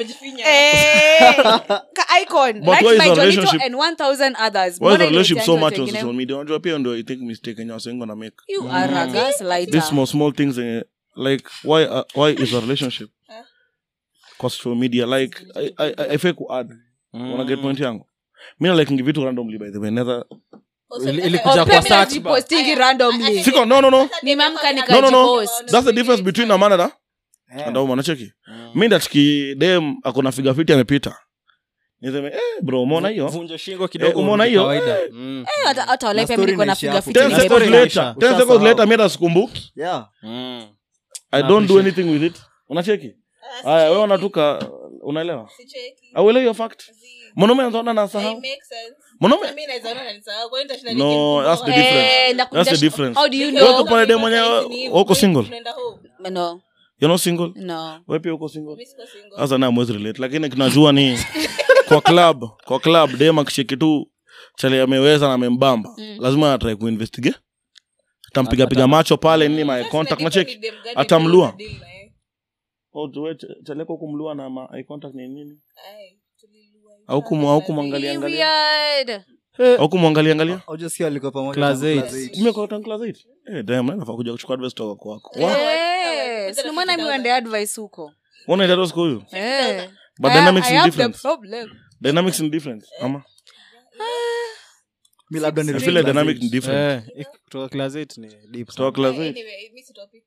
Eh, ka icon But why liked is by the jonito relationship- and 1000 others why is Mbona the relationship so iliwekeanga much watu on wengine? social media unajua pia ndio i think mistake yenye wasengo na make You are a gaslighter. these small small things eh, like why uh, why is a relationship kwa social media like i i i fake ku add una get point yangu mimi na like vitu randomly by the way never Ili- ili Oh, kuja pia kwa mimi search bar. najipostingi randomly siko no no no nimeamka no no no nikajipost that's the difference between a man and a eh. and a woman nacheki mimi ndachiki dem akona figure fit amepita niseme eh bro umeona hiyo vunja shingo kidogo Eh, umeona urudi hiyo? kawaida. Eh. Mm. Eh, hata- hata wale Na pia story niko na inaishia figa hapo. fiti ten Story seconds nimependa. inaisha. later ten Ushasahau. seconds later mimi hata sikumbuki Yeah. Mm. i Na don't do appreciate. anything with it unacheki haya wewe unatuka unaelewa auelewi hiyo fact mwanaume anaona na sahau mwanaume No, that's the difference. Eh, na That's the kumdash- difference. how do you Wewe know? uko pale dem mwenyewe uko single No, you're not single no. wewe pia uko single sasa na mwezi relate lakini kinajua ni kwa club kwa club dem akishiki tu chale ameweza na amembamba lazima atrai kuinvestigate atampiga piga macho pale nini my contact na check atamlua oh tuwe ch- chale kwa kumlua na ma eye contact ni nini au kumu au kumwangalia angalia Period. au kumwangalia angalia Hujasikia walikuwa pamoja Class tangu eight. class eight. mimi kwa tangu class 8 eh damn na nafaa kuja kuchukua advice kutoka kwako wa Eh, si ndio maana mi wende advice huko unaenda tu siku huyu Eh. but I- dynamics I ni have the different problem. dynamics ni different ama mi labda ni i feel like dynamic ni different Eh, ik- kutoka class 8 ni deep kutoka sana. class eight. Anyway, miss the topic.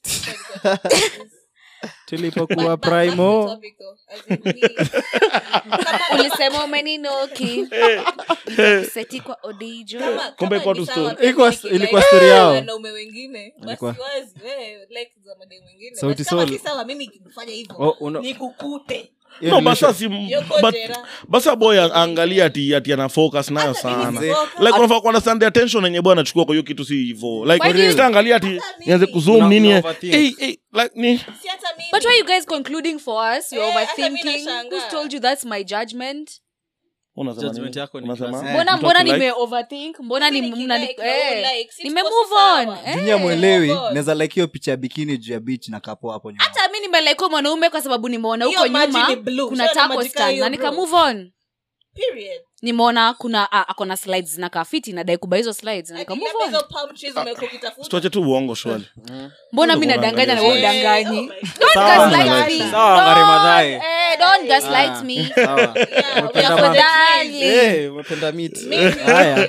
tulipokuwa But- but back to the primo topic though. As in me- ulisema umeninoki seti kwa odijo kama- Kumbe kama iko ni tu sawa, story. Ilikuwa- like, ilikuwa like, story yao. wanaume wengine Ilikuwa- wasiwazi, we, like za mademu wengine. Sauti But kama Sol. si sawa mimi nikifanya hivyo Oh, uno- nikukute hiyo no relation- basa si Yoko but jera. basa boy aangalia ati ati ana focus nayo Hata mimi sana sifoka. like unafaa kuunderstand the attention yenye bwana anachukua kwa hiyo kitu si hivyo Why do like you- sitaangalia ati Hata mimi. nianze kuzoom Una- nini una eh, overthink. hey, hey, like ni Si hata mimi. But why are you guys concluding for us? You're Eh, hata mi overthinking. nashangaa. Who's told you that's my judgment? unasema Judgment nini? yako ni Unasema? class. Eh, Mbona mtu mbona akilike- nime overthink? Mbona ni Mimi mna nikilike, eh, no, like, si nime tuko move sawa. on. Eh? jinya mwelewi move on. naweza like hiyo picha ya bikini juu ya beach na kapo hapo nyuma hata mi nimelike mwanaume kwa sababu nimeona Hiyo huko maji nyuma ni blue. kuna Sio na taco maji kaa stand hiyo, na nika bro. move on Period. nimeona kuna ah, akona slides zinakaa fiti nadai kuba hizo slides na nika Ati move labda on hizo palm trees umekuwa ukitafuta. tuache tu uongo shwali mbona mi Ndio nadanganya na unaangalia. wewe Eh, udanganyi oh my God. Don't Sawa, gaslight Ngari. me. Sawa, Don't- Ngari Madhai. eh, don't gaslight Ah. me. Sawa. Yeah, Umependa we are ma- for the Tafadhali. trees. Eh, umependa meat. Me. Haya.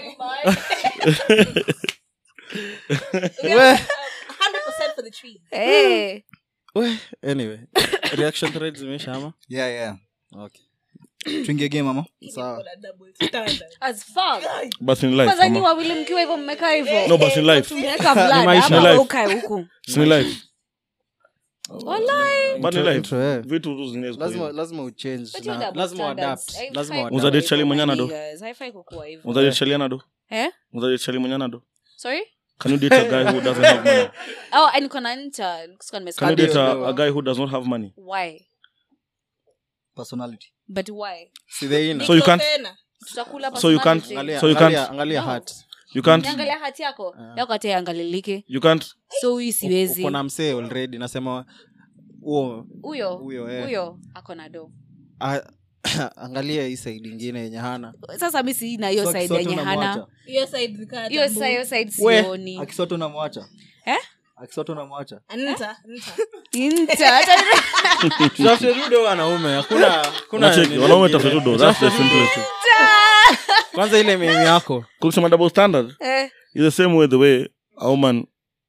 We are 100% for the trees. Eh. We, anyway reaction threads zimeisha ama yeah, yeah. okay tuingie game ama sawa Kuna double standard. As fuck. basi ni life kwanza nyi ama wawili mkiwa hivyo mmekaa hivyo no basi ni life tumeweka vlad maisha. ama Ni life. wewe ukae huku si ni life Walai. but ni Intro- life intro, eh. vitu tu zinaweza lazima kuwa lazima uchange But you na double lazima standards. uadapt Haifai lazima kuwa uadapt. Uza date hivyo, chali mwenye my anado? niggas. Haifai kukuwa hivyo. hivyo unajachaliana do Eh? unajachali mwenye anado Sorry? can you date a guy who doesn't have money Oh, and niko na ncha. Sikuwa nimesikia. can you date Ndio. a, a guy who does not have money Why? personality But why? Si the inner. So you can't- Tena. Tutakula So you can't- personality. Angalia- So you angalia- can't- angalia No. heart. you can't Niangalia hati yako yako hata iangalilike you can't so huyu siwezi uko na msee already nasema huo huyo huyo, eh. huyo ako na do a- angalia hii side ingine yenye hana sasa mi sina hiyo So side akisoto yenye hana unamwacha? Hiyo side nikaa hiyo tabu. sa- hiyo side We. sioni akisoto unamwacha Eh? akisoto unamwacha Nta, nta. Inta, hata ni- tutafute tu do wanaume hakuna hakuna unacheki nini wanaume ingine. tafute tu do that's the simplest thing kwanza ile memi yako kusema double standard Eh, is the same way the way a woman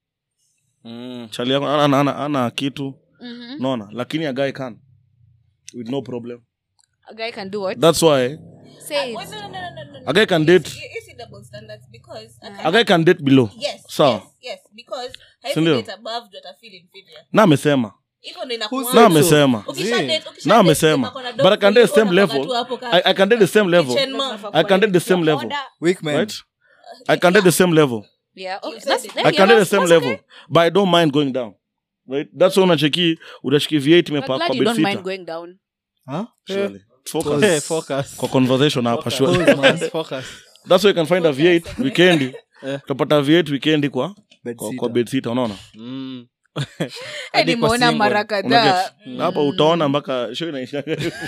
mm. chali yako ana, ana, ana, ana kitu mhm. naona lakini a guy can with no problem a guy can do what that's why say it. Wait, no, no, no, no, no, no. a guy can date You- you see double standards because I a can- guy can date below yes, Sawa. yes, yes, because Sindio? haiwezi date above ndio atafeel inferior. na amesema Hivyo ndio Who inakuwa. said na so? amesema Ukisha date- ukisha na date amesema mko na but i can dog date the food, same unapaka level tu hapo ka- I, i can date the same level kitchen mom. i can date the same level Order. weak man right i can date the same level Yeah, okay, You said that's- it. yeah, i can date the that's- same that's level okay. but i don't mind going down right that's why unacheki utachiki v8 But imepaka glad kwa you don't mind bedsita going down Huh? surely focus Pause. Eh, focus. kwa conversation hapa surely Pause, man. Focus. that's why you can find a v8 weekendi Eh. utapata v8 weekendi kwa Bed kwa, sitter. kwa bedsita unaona Mm. Eh, Hadi kwa nimeona single. mara kadhaa unaget hapa utaona mpaka show inaisha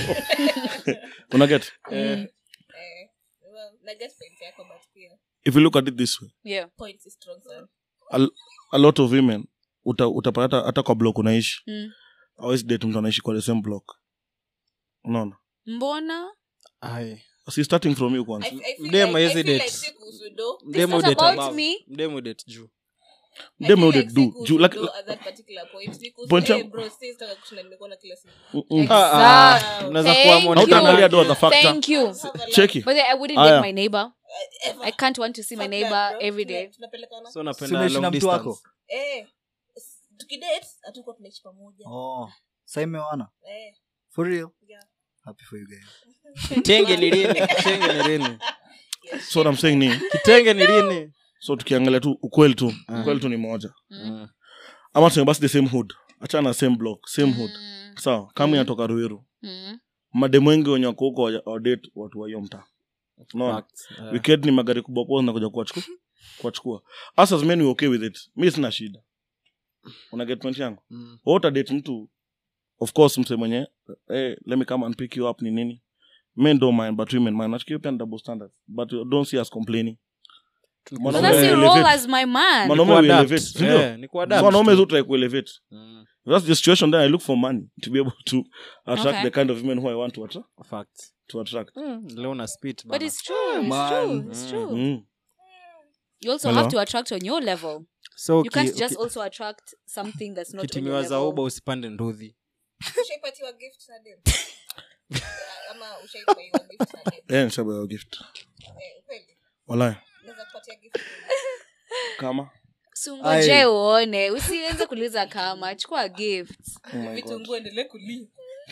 unaget Eh, well, na guess point yako, but pia if you look at it this way yeah points is strong sana. a, a lot of women uta, utapata hata- hata kwa block unaishi Mm. awezi date mtu anaishi kwa the same block unaona mbona Ai. si starting from you kwanza I- I feel Mdemu like- haezi I feel date. like si kuhusu do. Mdemu not date about above. me. Mdemu date juu I Dem feel would like do. si kuhusu Juu, like- do at that particular point. Ni kuhusu, Point eh, yangu- bro, si sitaka kushinda nimekuona kila siku. Mm, mm. Exact. unaweza Thank kuwa you. monitor hautaangalia wake. do as a factor thank you cheki but i wouldn't Aya. date my neighbor Ever. i can't want to see my Fuck neighbor that, bro. every Tuna- day tunapelekana. so Si unapenda unaishi na long mtu wako distance Eh, s- tukidate hatukuwa tunaishi pamoja oh sa imewana Eh, for real yeah. happy for you guys kitenge ni lini kitenge ni lini so what I'm saying ni kitenge ni lini so tukiangalia tu ukweli tu ukweli tu ni moja Mm. ama tuseme basi the same hood achana na same block same hood Mm, sawa kama inatoka ruiru mm. mademu wengi wenye wako huko wa- wadate watu wa hiyo mtaa unaona Facts. Eh. weekend ni magari kubwa kubwa zinakuja kuwachukua kuwachukua us as men we okay with it mi sina shida una get point yangu Mm. Wewe utadate mtu of course mse mwenye hey, let me come and pick you up ni nini men don't mind but women mind nachiki pia ni double standard but don't see us complaining But Mwanaume that's we your elevate. role as my man Mwanaume we Kuadapt. elevate, si ndio? Eh, ni kuadapt So wanaume tu. tu try kuelevate Mm. that's the situation then i look for money to be able to attract Okay. the kind of women who i want to attract Facts. to attract Mm, leo na spit But bana. it's true. It's man. true. It's true. mm. You also Hello? have to attract on your level. so You uki- can't just uki- also attract something that's not on your kitimiwa za level. uba usipande ndudhi ushaipatiwa gift na dem ama ushaipatiwa gift na dem yeah nishapewa gift eh, ukweli walai naweza kupatia gift kama sungoje uone usianze kuuliza kama chukua gift oh my god vitunguu endelee kulia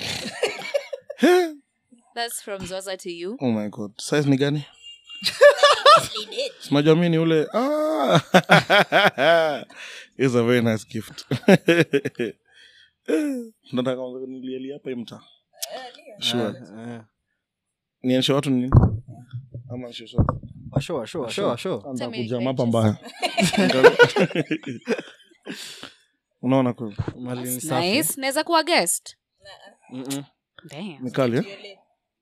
that's from zoza to you oh my god size ni gani sinajua mi ni ule ah. It's a very nice gift nataka nilialia hapa hii mtaa sure Eh, nienshe watu ni nini ama nishe sote washo washo washo washo Anza Tell me kuja if I mapa just- mbaya unaona kweli mali ni That's safi. nice naweza kuwa guest Mm-mm. Damn. ni kali eh?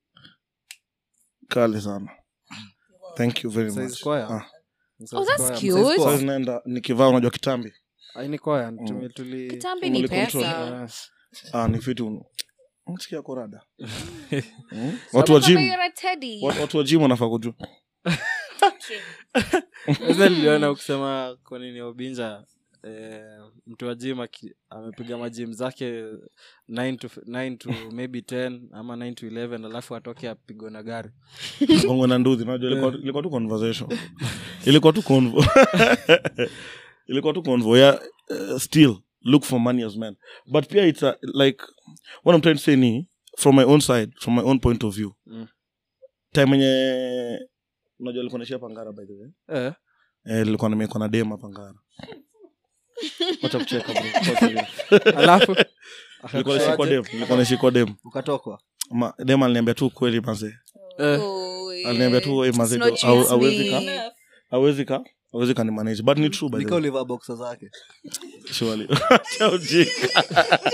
kali sana thank you very Size much square. Ah. Oh, that's Size cute. square. Sasa naenda nikivaa unajua kitambi Ai, ni kwaya, tumi- tuli- kitambi ni Umeli control. pesa Eh, ah, ni fitu msikia korada hmm? watu wa Mama, gym you're a teddy. watu watu wa gym wanafaa kujua Sasa niliona ukisema kwa nini obinja eh, mtu wa gym aki- amepiga majim zake 9 to, 9 to maybe 10 ama 9 to 11 alafu atoke apigwe na gari gongo na nduthi najua ilikuwa, ilikuwa tu conversation ilikuwa tu convo ilikuwa tu convo yeah, uh, still look for money as men but pia it's a, like what i'm trying to say ni from my own side from my own point of view Mm. time enye unajua ilikuwa naishia pangara by the way eh, eh, nilikuwa nimekuwa na dem hapa ngara wacha kucheka bro Kwa serious. alafu nilikuwa nashikwa dem nilikuwa nashikwa dem ukatokwa Ma, dem aliniambia tu kweli mazee eh, Oh, yeah. aliniambia tu It's mazee not au- just hawezi me. ka hawezi ka hawezi ka ni manage but ni true by the nika way ulivaa boksa zake surely Acha ujinga.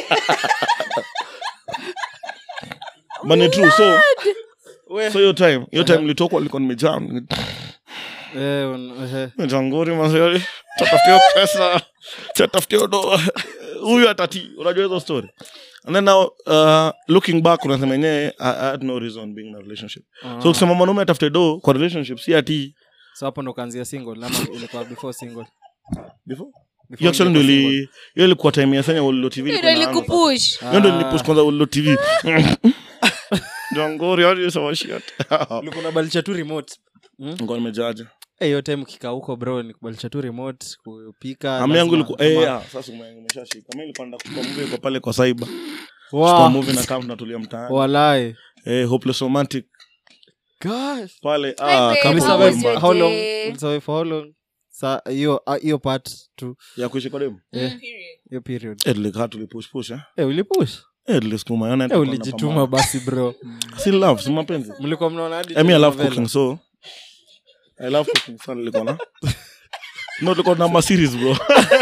but ni true so so hiyo time hiyo time nilitokwa nilikuwa nimejaa eh, un- eh, jangori mazee tatafutia pesa tatafutia do huyu atati unajua hizo story and then now uh, looking back unasema yenyewe I, I had no reason being in a relationship ah. so kusema mwanaume atafute do kwa relationship si ati so hapo ndo kaanzia single ama ilikuwa before single before Before hiyo actually ndo ungekuwa ili hiyo ilikuwa time ya senya ulilo tv Ndio ilikuwa inaanza. ilikupush single. hiyo ndo Ah. nilipush kwanza ulilo tv jangori hadi sawa shit ulikuwa unabadilisha tu remote ngo nimejaja Eh, hiyo time kikaa huko bro ni kubadilisha tu remote kupika ami yangu lazima- ilikuwa eh kama- ah, sasa ume- umeshashika mimi nilikuwa nataka kuchukua movie kwa pale kwa cyber Wow. kwa movie na kama tunatulia mtaani walai eh hopeless romantic Gosh. pale babe, ah kama how Ulisurvive was your how long- day? ulisurvive for how long Sa- hiyo ah, hiyo part tu ya kuishi kwa demu eh, Period. hiyo period eh tulikaa tulipush push eh eh, ulipush eh tulisukuma yana eh, ulijituma basi bro si love si mapenzi mlikuwa mnaona hadi I mean, I love telenovela. cooking, so I love cooking sana nilikuwa na no tulikuwa na ma series bro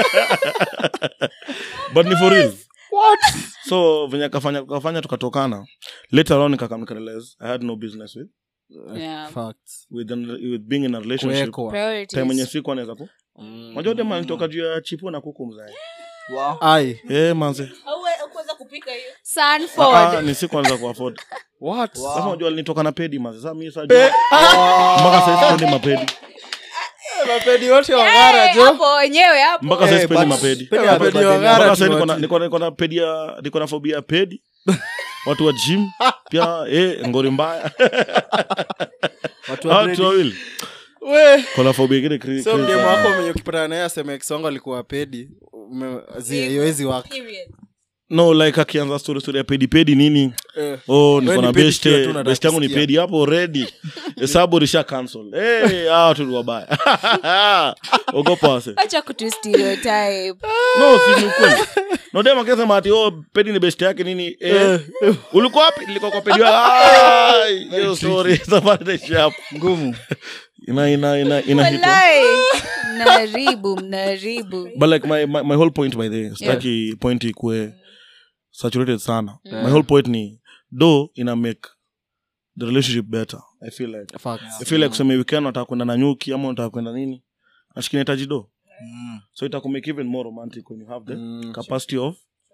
but ni for real so venye kafanya kafanya tukatokana later on nikakam nikarealize i had no business with Yeah. Facts. with, an, with being in a relationship Kuwekwa. Priorities. time enye siku anaweza ku Mm. unajua dem alitoka juu ya chipo na kuku mzae wow. Ai, eh manze Hauwe- haukuweza kupika hiyo Sanford. ah, ni siku anaweza kuafford what? sasa unajua alinitoka na pedi manze sasa mimi sasa mpaka sasa sipendi mapedi mapedi wote Eh, wangara jo hapo wenyewe hapo mpaka sasa Eh, sipendi but- mapedi Pedi Eh, hapo mapedi badeni. wangara mpaka tu sasa niko na- watu. niko na- niko na pedi ya niko na phobia ya pedi watu wa gym pia eh ngori mbaya watu wa watu grade. wawili We. kona phobia ingine cra- so crazy mdemo sana. wako mwenye ukipatana naye aseme ex wangu alikuwa pedi ume- zi- haiwezi waka period no like akianza story story ya pedi pedi nini Eh. oh niko ni na pedi kiwa tu best unataka best yangu ni kusikia. pedi hapo already hesabu risha cancel eh hao tu ni wabaya ogopa wase acha kutu stereotype no si ni ukweli no dem akisema ati oh pedi ni best yake nini eh ulikuwa wapi nilikuwa kwa pedi wa Ai, hiyo story safari inaishia hapo ngumu ina ina ina ina hit Walai. mnaharibu mnaharibu but like my, my, my whole point by the way sitaki point ikue saturated sana my whole point ni do ina make the relationship better i feel like Facts. i feel like kuseme weekend unataka kwenda na nyuki ama unataka kwenda nini nashiki inahitaji do Mm. so itakumake even more romantic when you have the Mm. capacity of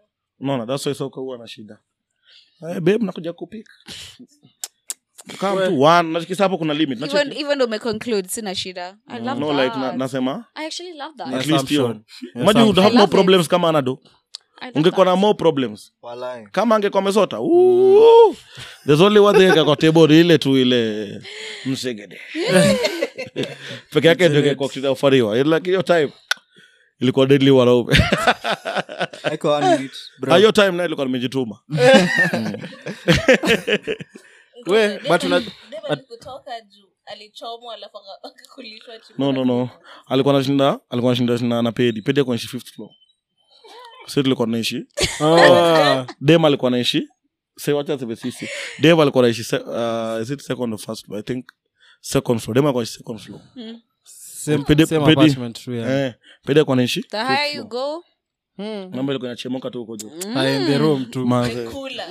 unaona that's why soka huwa na shida eh, babe nakuja kupika kama tu one nachikisa hapo kuna limit even Nachiki- even though me conclude sina shida i love no that like na, nasema i actually love that at least hiyo Assumption. imagine you would have I more love it. problems kama anado I love ungekuwa na that. more problems Walai. kama angekuwa amesota Ooh. there's only one thing kwa table ile tu ile msegede peke yake ndio ingekuwa kitu ya kufariwa like hiyo time ilikuwa deadly wanaume Haiko one minute, bro. Ah, hiyo time nayo ilikuwa nimejituma We, but una- Dema alikutoka juu alichomwa alafu aka- akakulishwa chini. no no no alikuwa anashinda alikuwa anashinda shinda na pedi pedi alikuwa anaishi fifth floor sisi tulikuwa tunaishi Oh. dem alikuwa anaishi say wacha sebe sisi dem alikuwa anaishi se- uh, is it second or first floor i think second floor dem alikuwa anaishi second floor Same- Pedi- same pedi. apartment tu, yeah. eh pedi alikuwa anaishi the higher you go namba ilikuwa inachemoka tu huko juu Ah, in the room tu Manze. Kula.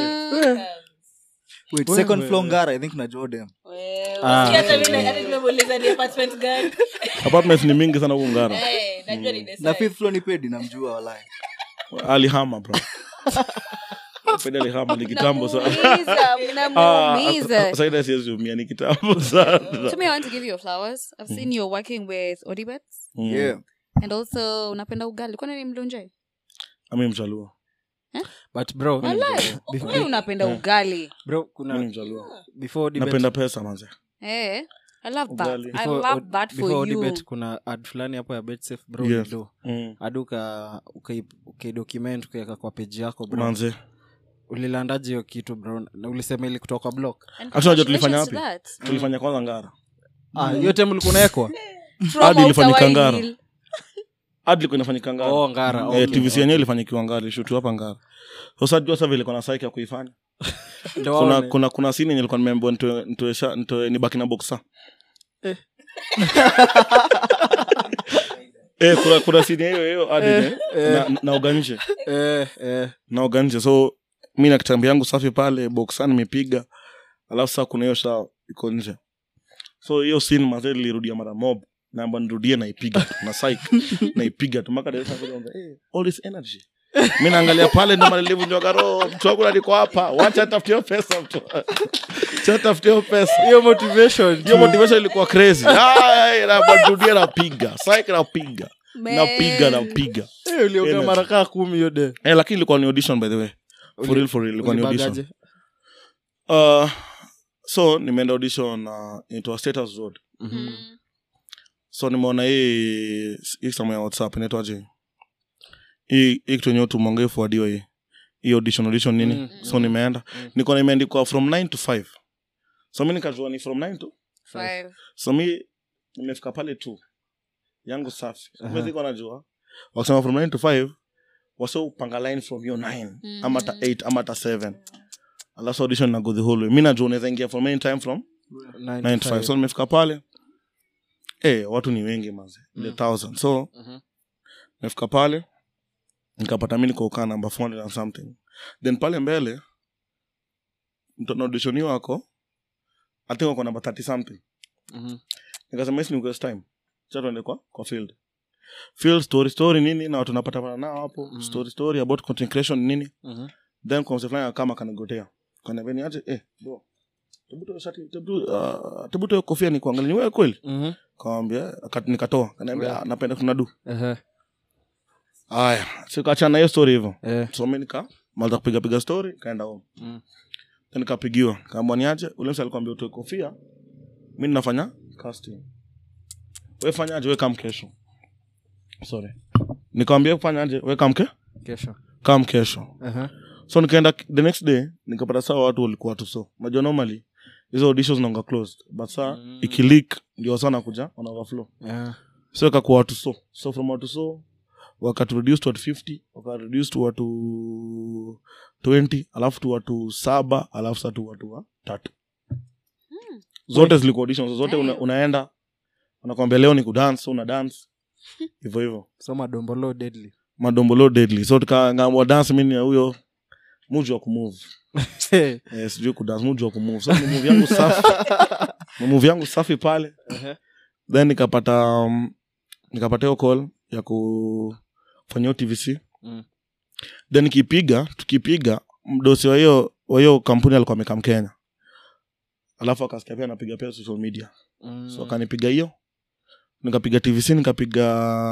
Wait, second floor ngara i think najua dem Ah. Si hata mimi- hata nimemuuliza ni apartment gani. apartments ni mingi sana huko ngara Eh, najua ni the na size. fifth floor ni pedi namjua walai alihama bro pedi alihama ni kitambo sana Namuumiza, mnamuumiza. saida siwezi umia ni kitambo sana to me i want to give you your flowers i've seen you're working with odibets Mm. yeah and also unapenda ugali kwani ni mlunje ami mchaluo but bro Wewe unapenda ugali bro mi kuna ni mchaluo before debate, napenda pesa manze eh i love that Ugali. i before, love od- that before for you debate kuna ad fulani hapo ya betsafe bro Yes. do Mm. hadi uka ukai- ukaidocument ukaweka kwa peji yako bro manze ulilandaje hiyo kitu bro na ulisema ili kutoka block And Hata unajua tulifanya congratulations to that. tulifanya kwanza ngara ah hiyo time ulikuwa unawekwa From Hadi ilifanyika Outer Ngara. Hill. hadi ilikuwa inafanyika ngara oh ngara Eh, okay, tvc okay. yenyewe ilifanyikiwa ngara ilishutu hapa ngara sasa jua sasa vile kuna saiki ya kuifanya Ndio kuna waone. kuna kuna sini yenye ilikuwa nimeambiwa nitoe nitoe sha- nitoe nibaki na boxa eh kuna kuna sini hiyo hiyo hadi ne- na naoga nje eh eh naoga nje so mi na kitambi yangu safi pale boxa nimepiga alafu saa kuna hiyo sha iko nje so hiyo sin mazee lilirudia mara mob namba nirudie naipiga tu na psych naipiga tu mpaka dereva akaanza, "Eh, all this energy mi naangalia pale ndo malilivunjwaga roho mtu wangu naliko hapa wacha tafutie pesa mtu cha tafutie pesa hiyo motivation hiyo motivation ilikuwa crazy Ay, na narudia napiga psych napiga napiga Man. napiga Eh, ulioga Energy. mara kaa kumi hiyo de eh, lakini ilikuwa ni audition by the way for real for real ilikuwa ni audition Ulibagaje? uh, so nimeenda audition uh, into a status road Mhm. so nimeona hii hii samu ya whatsapp inaitwaje hii hii kitu yenyewe tumonge fuadiwa hii hii audition audition nini Mm, so nimeenda niko nimeandikwa from 9 to 5 so mi nikajua ni from 9 to Five. so mi nimefika pale tu yangu safi Aha. uh ziko najua wakisema from 9 to 5 wase upanga line from hiyo 9 ama hata 8 ama hata 7 alafu audition na go the whole way mi najua unaweza ingia from any time from Nine 9 to to 5 five. so nimefika pale eh watu ni wengi maze mm. the thousand so Mhm. nimefika pale nikapata mi nikokaa namba 400 and something then pale mbele mtu anauditioni wako i think wako namba 30 something Mhm. nikasema hisi ni waste time cha tuende kwa kwa field field story story nini na watu napatapana nao hapo Mhm. story story about content creation nini Mhm. then kwa mse fulani kama kanigotea kaniambia ni aje eh bro tebu toa shati tebu uh, tebu toa kofia ni kuangalia ni wewe kweli Mhm. kawambia aka- nikatoa kaniambia Yeah. "Ah, napenda kunadu Ehe. haya sikachana na hiyo story hivyo Eh. so mi nika malta kupiga piga story kaenda home Mm. then nikapigiwa kaambwa niaje ule mse alikwambia utoe kofia mi ninafanya casting we fanyaje we kam kesho sorry nikawambia fanyaje we kam ke kesho kam kesho Ehe. so nikaenda the next day nikapata saa watu walikuwa watu so najua normally hizo auditions naonga closed but saa Mm. ikilik ndio sana kuja on overflow Eh. so ikakuwa watu so so from watu so wakatureduce to watu 50 wakareduce to watu 20 alafu tu watu saba alafu sa tu watu wa tatu zote zilikuwa auditions zote una, unaenda unakwambia leo ni kudance una dance hivyo hivyo so madombolo deadly madombolo deadly so tukaamua dance mini ya huyo muji wa kumove eh, sijui kudance muji wa kumove so ni move yangu safi ni move yangu safi pale Ehe. then nikapata um, nikapata hiyo call ya kufanya hiyo tvc Mm. then kipiga tukipiga mdosi wa hiyo wa hiyo kampuni alikuwa amekaa mkenya alafu akasikia pia napiga pia social media Mm. so akanipiga hiyo nikapiga tvc nikapiga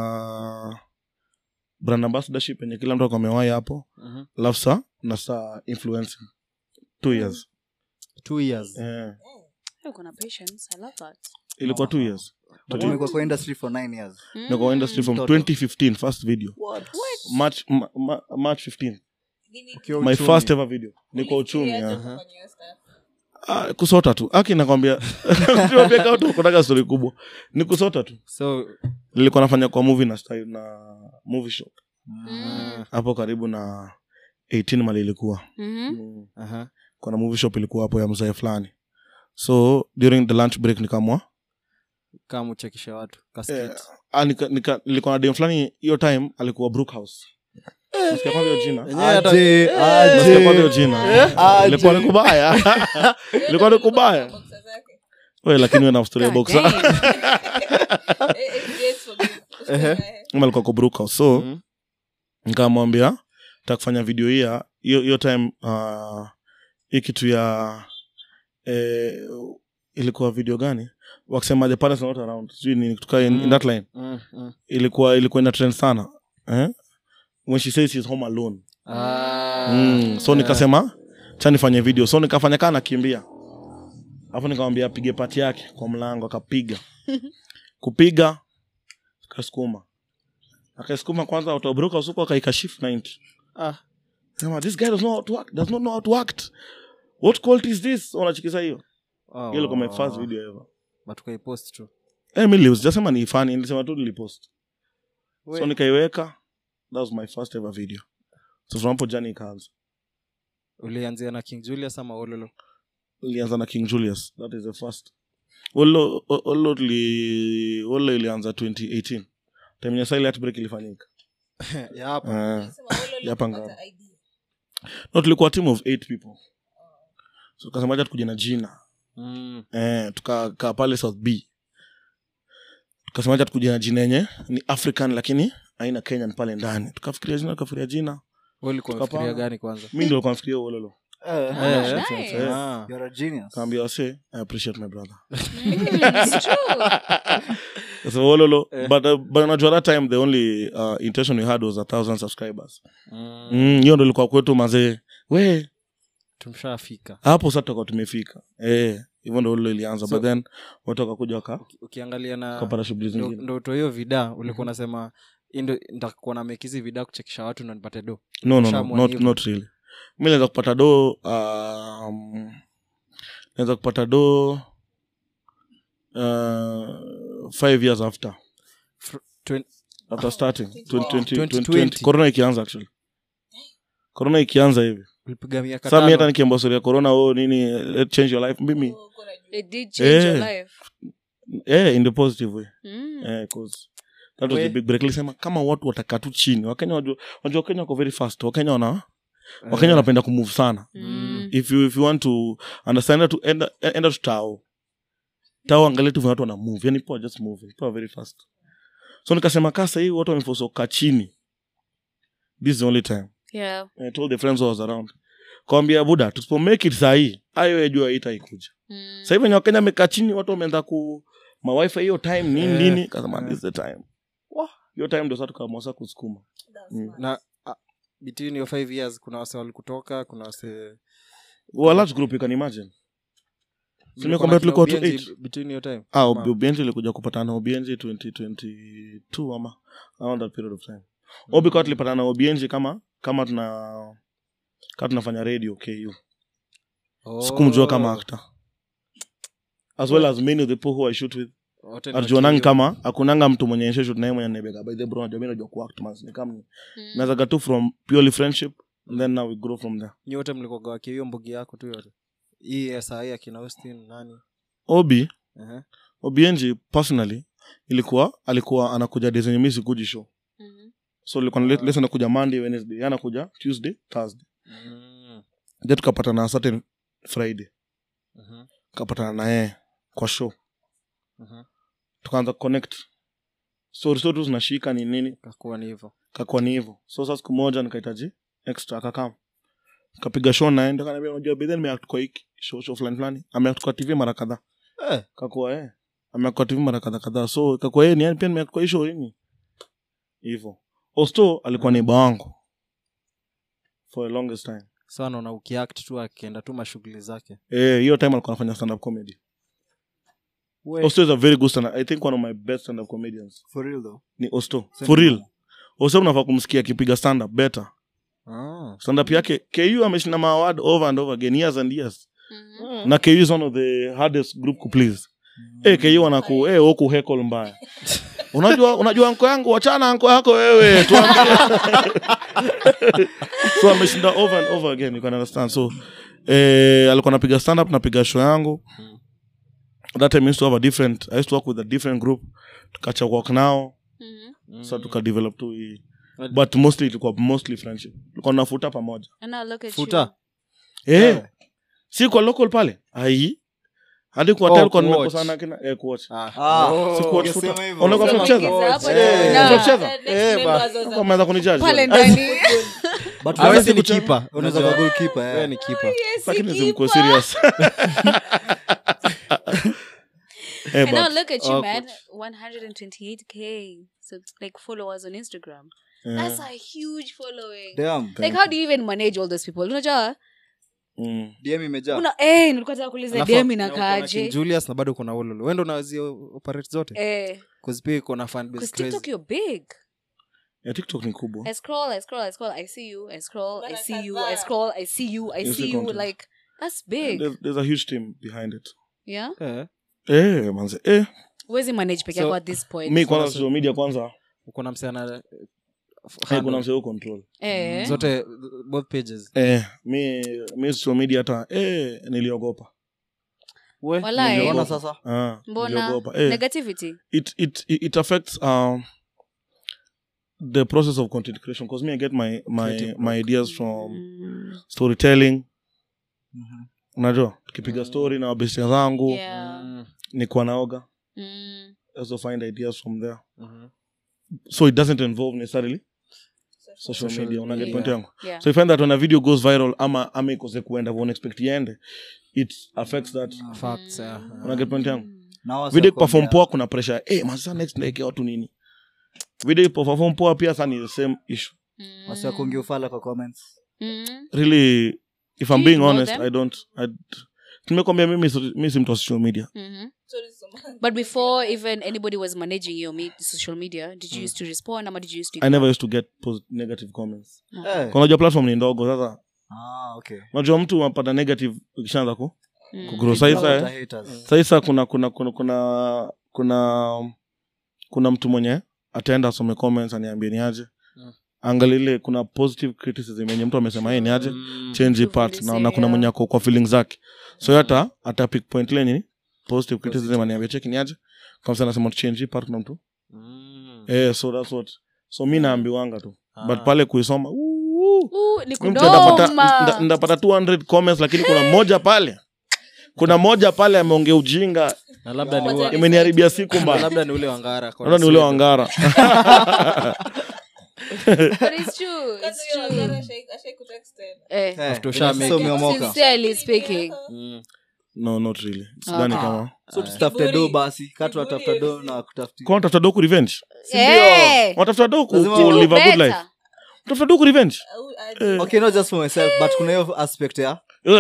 brand ambassadorship yenye kila mtu alikuwa amewai hapo Mhm. alafu sa na sa influencing two years Two years. eh, Uko na patience. I love that. ilikuwa two years but umekuwa kwa industry for nine years niko industry from Total. 2015 first video march ma, ma, march 15 Ukiwa my uchumi. first ever video niko uchumi Ulianza yeah. kufanya hiyo stuff. ah, kusota tu aki nakwambia kunaga stori kubwa ni kusota tu So, nilikuwa nafanya kwa movie na style na movie shop Mm. hapo karibu na 18 mali ilikuwa Mhm. mm. aha. kuna movie shop ilikuwa hapo ya mzee fulani so during the lunch break nikamwa kama uchekishe watu Kasket. eh, ah, nika, nika, nilikuwa na dem fulani hiyo time alikuwa brookhouse Nasikia kwanza hiyo jina Yenyewe hata- Aje, Nasikia aje. kwanza hiyo jina Aje. ilikuwa ni kubaya ilikuwa ni kubaya Boxer zake. we lakini we na story ya God boxer damn. Eh, eh, yes, forgive. Eh, Ama alikuwa kwa brookhouse so Mhm. nikamwambia takufanya video hii ya hiyo hiyo time uh, hii kitu ya eh, ilikuwa video gani wakisema the parents are not around sijui nini kutoka in, in that line Mm, mm. ilikuwa ilikuwa ina trend sana eh? when she says she's home alone Ah. mm. so nikasema cha nifanye video so nikafanya kaa nakimbia alafu nikamwambia apige pati yake kwa mlango akapiga kupiga kasukuma akaisukuma kwanza autobroka usuku akaikashifu 90 Ah. sema this guy does not, how to act, does not know how to act what quality is this unachikisa hiyo Oh. hiyo ilikuwa my first video ever But ukaipost tu eh mimi nilisema ni funny nilisema tu nilipost so We. nikaiweka that was my first ever video so from hapo jani ikaanza ulianzia na king julius ama ololo ilianza na king julius that is the first Olo- o- olo tuli- olo ilianza 2018 time ya silent break ilifanyika ya hapa uh, sema wale Yapa walipata ngao. ID. no tulikuwa team of eight people so tukasemaja tukuja na jina mm. eh, tukakaa pale south b tukasemaja tukuja na jina yenye ni african lakini aina kenyan pale ndani tukafikiria jina tukafikiria jina Wewe ulikuwa Tukapanga. unafikiria gani kwanza mi ndio likuwa nafikiria ulolo Eh, Eh, nice. eh. Ah. you're a genius. kaambia wase i appreciate my brother Mm, it's true. so ololo Eh. but, uh, but najua that time the only uh, intention we had was a thousand subscribers Mm. Mm, hiyo ndo ilikuwa kwetu mazee we tumshafika hapo sa tutakuwa tumefika eh, hivyo ndo lilo ilianza So- but then watu wakakuja waka Uki- ukiangalia na kapata shughuli ndo- zingine ndo utoe hiyo vida ulikuwa unasema hii ndo nitakuwa na mekizi vida kuchekesha watu na nipate do no, no, no, Ushaamua not, hivyo. not really mi naweza kupata do um, naweza kupata do uh, five years after Fr- twen- after starting 2020, 2020. 2020. corona ikianza actually corona ikianza hivi ulipiga miaka sa mi hata tano nikiambia story ya corona oh, nini let change your life mimi Oh, kuna juu. It did change your Eh. life. eh, in the positive way Mm. eh, 'cause that was We- the big break lisema kama watu watakaa tu chini wakenya wajua wajua wakenya wako very fast wakenya wana wakenya wanapenda kumove sana Mm. if you, if you want to understand to enda, enda to tao tao angalia tu vile watu wana move yani people are just moving people are very fast so nikasema kaa sahii watu wamefosa kukaa chini this is the only time Yeah. I told the friends who was around kawambia buda tusipo make it sahii ayo ejua itaikuja Mm. sahii venye wakenya wamekaa chini watu wameanza ku mawifi hiyo time nini Eh, nini kasema eh. this is the time Wah, hiyo time ndo sa tukamwasa kusukuma That's Mm. smart. na ah, between your five years kuna wase walikutoka kuna wase Well, a large group you can imagine Mlikuwa kwamba na kina tulikuwa tu Obienzi eight. between your time ah, Ama- obienzi ilikuja kupatana na obienzi 2022 ama around that period of time mm. obika tulipatana na obienzi kama kama tuna kama tunafanya radio ku Oh. sikumjua kama actor as well as many of the people who I shoot with Wote ni arjuanangi wakio. kama akunanga mtu mwenye nishe shoot naye mwenye nebega by the bro najua mimi najua kuact man ni kama Mm. nazaga tu from purely friendship and then now we grow from there Nyi wote mlikuwaga wakia hiyo mbugi yako tu yote hii ya saa hii akina austin nani obi Ehe. obienji personally ilikuwa alikuwa anakuja desenye mi sikuji show Mhm. so ilikuwa uh, lesson anakuja monday wednesday yeye anakuja tuesday thursday Mm. then tukapatana na certain friday Mhm. tukapatana na yeye kwa show Mhm. tukaanza connect story story tu zinashika ni nini kakuwa ni hivyo kakuwa ni hivyo so sa siku moja nikahitaji extra akakam kapiga show naenda kaniambia unajua bedhe nimeact kwa hiki show show fulani fulani ameact kwa tv mara kadhaa Eh. kakuwa eh ameact kwa tv mara kadhaa kadhaa so kakuwa yeye ni yani pia nimeact kwa hii show nini hivyo osto alikuwa neiba wangu for the longest time so anaona ukiact tu akienda tu mashughuli zake eh hiyo time alikuwa anafanya stand up comedy osto is a very good stand i think one of my best stand up comedians For real though. ni osto Same for real here. osto unafaa kumsikia akipiga stand up better ah. stand up yake ku ameshinda maaward over and over again years and years na ku is one of the hardest group ku please eh ku anaku eh oku heckle mbaya unajua unajua anko yangu wachana anko yako wewe tuambie so ameshinda over and over again you can understand so eh alikuwa napiga stand up napiga show yangu that time I used to have a different i used to work with a different group tukacha work now so tukadevelop tu hii but mostly ilikuwa mostly friendship tulikuwa nafuta pamoja And now look at futa eh si kwa local pale ai hadi kwa Oh, hotel kwa kuwatch. nimekosana kina eh kuwatch ah. Ah, Si kuwatch ungesema futa. hivyo. Unakuwa you. tunacheza? Ingiza hapo Eh. na- Tunacheza? Eh, ba- Hapo ameanza kunijudge pale bwana. ndani But Hawezi unaweza ni kucheza- keeper. unaweza Unajua- kuwa goalkeeper, Wewe eh. ni keeper. lakini simko serious eh And now but look at you, Oh, man. 128k so like followers on Instagram. eh, That's a huge following. Damn. Like how do you even manage all those people? Unajua? mm. DM imejaa. Una eh nilikuwa nataka kuuliza Alafu, DM na uko na King inakaaje? Julius na bado kuna ululu wendo unawazia operate zote Eh, Cause pia iko na fan base cuz crazy TikTok you're big. yeah, tiktok ni kubwa I scroll, I scroll, I scroll, I see you, I scroll, I Bana see you, kadhaa. I scroll, I see you, I You see see you content. like that's big. there's, there's a huge team behind it Yeah? eh, eh manze eh Where's manage peke So, yako at this point? mi kwanza social media kwanza uko na msichana eh, kuna mseo control eh. zote both pages eh mi mi social media hata eh niliogopa Walai. Unaona sasa? ah Mbona niliogopa eh negativity? it it it it affects um the process of content creation because me i get my my Creative my ideas from Mm. storytelling Mhm. unajua tukipiga story na wabestia zangu Yeah. Mm, nikuwa naoga Mm. also find ideas from there mhm. so it doesn't involve necessarily social, Social media unaget media. point yangu Yeah. so you find that when a video goes viral ama ama ikose kuenda vona expect iende it affects that Facts, yeah. unaget point yangu Na wasi video wakwambia- perform poa kuna pressure eh masa next naekea watu nini video perform poa pia sa ni the same issue Mm. wasi wakuongea ufala kwa comments. Mm. really if Do i'm you being know honest them? i don't I, nimekwambia mimi si- mi si mtu wa social media Mhm. Sorry, Soma. But before even anybody was managing your me- social media, did you used to respond or did you used to i never used to get post negative comments Eh. Kwa unajua platform ni ndogo sasa Ah, okay. unajua mtu unapata negative ukishaanza ku Mm. kugrow People saisa are eh, haters. saisa kuna kuna kuna kuna kuna kuna mtu mwenye ataenda asome comments aniambie ni aje Mm. angalile kuna positive criticism yenye mtu amesema hii ni aje Mm. change hii Improve part this na, na kuna area. mwenye ako kwa feelings zake so hata ata pick point ile nini positive criticism aniambia cheki ni aje kama sana nasema change hii part na mtu Mm. eh so that's what so mi naambiwanga tu Ah. but pale kuisoma uu, Ooh, ni mi mtu ndapata kudoma. nda- ndapata 200 comments lakini kuna moja pale kuna moja pale ameongea ujinga na labda ni ua- imeniharibia siku na mbaya labda ni ule wangara naona ni ule wangara But it's true. It's Kwanza hiyo true. Wangara ashai- ashai kutext tena. Eh. Eh, After usha make so it. umeomoka. Sincerely speaking. Mm. no not really sidhani Ah. kama So tutafute Kiburi. do basi katu watafuta do na kutafuti kwa unatafuta doku revenge Eh. wanatafuta doku Lazima ku wa- live a good Better. life unatafuta doku revenge Au aje. okay not just for myself but kuna hiyo aspect ya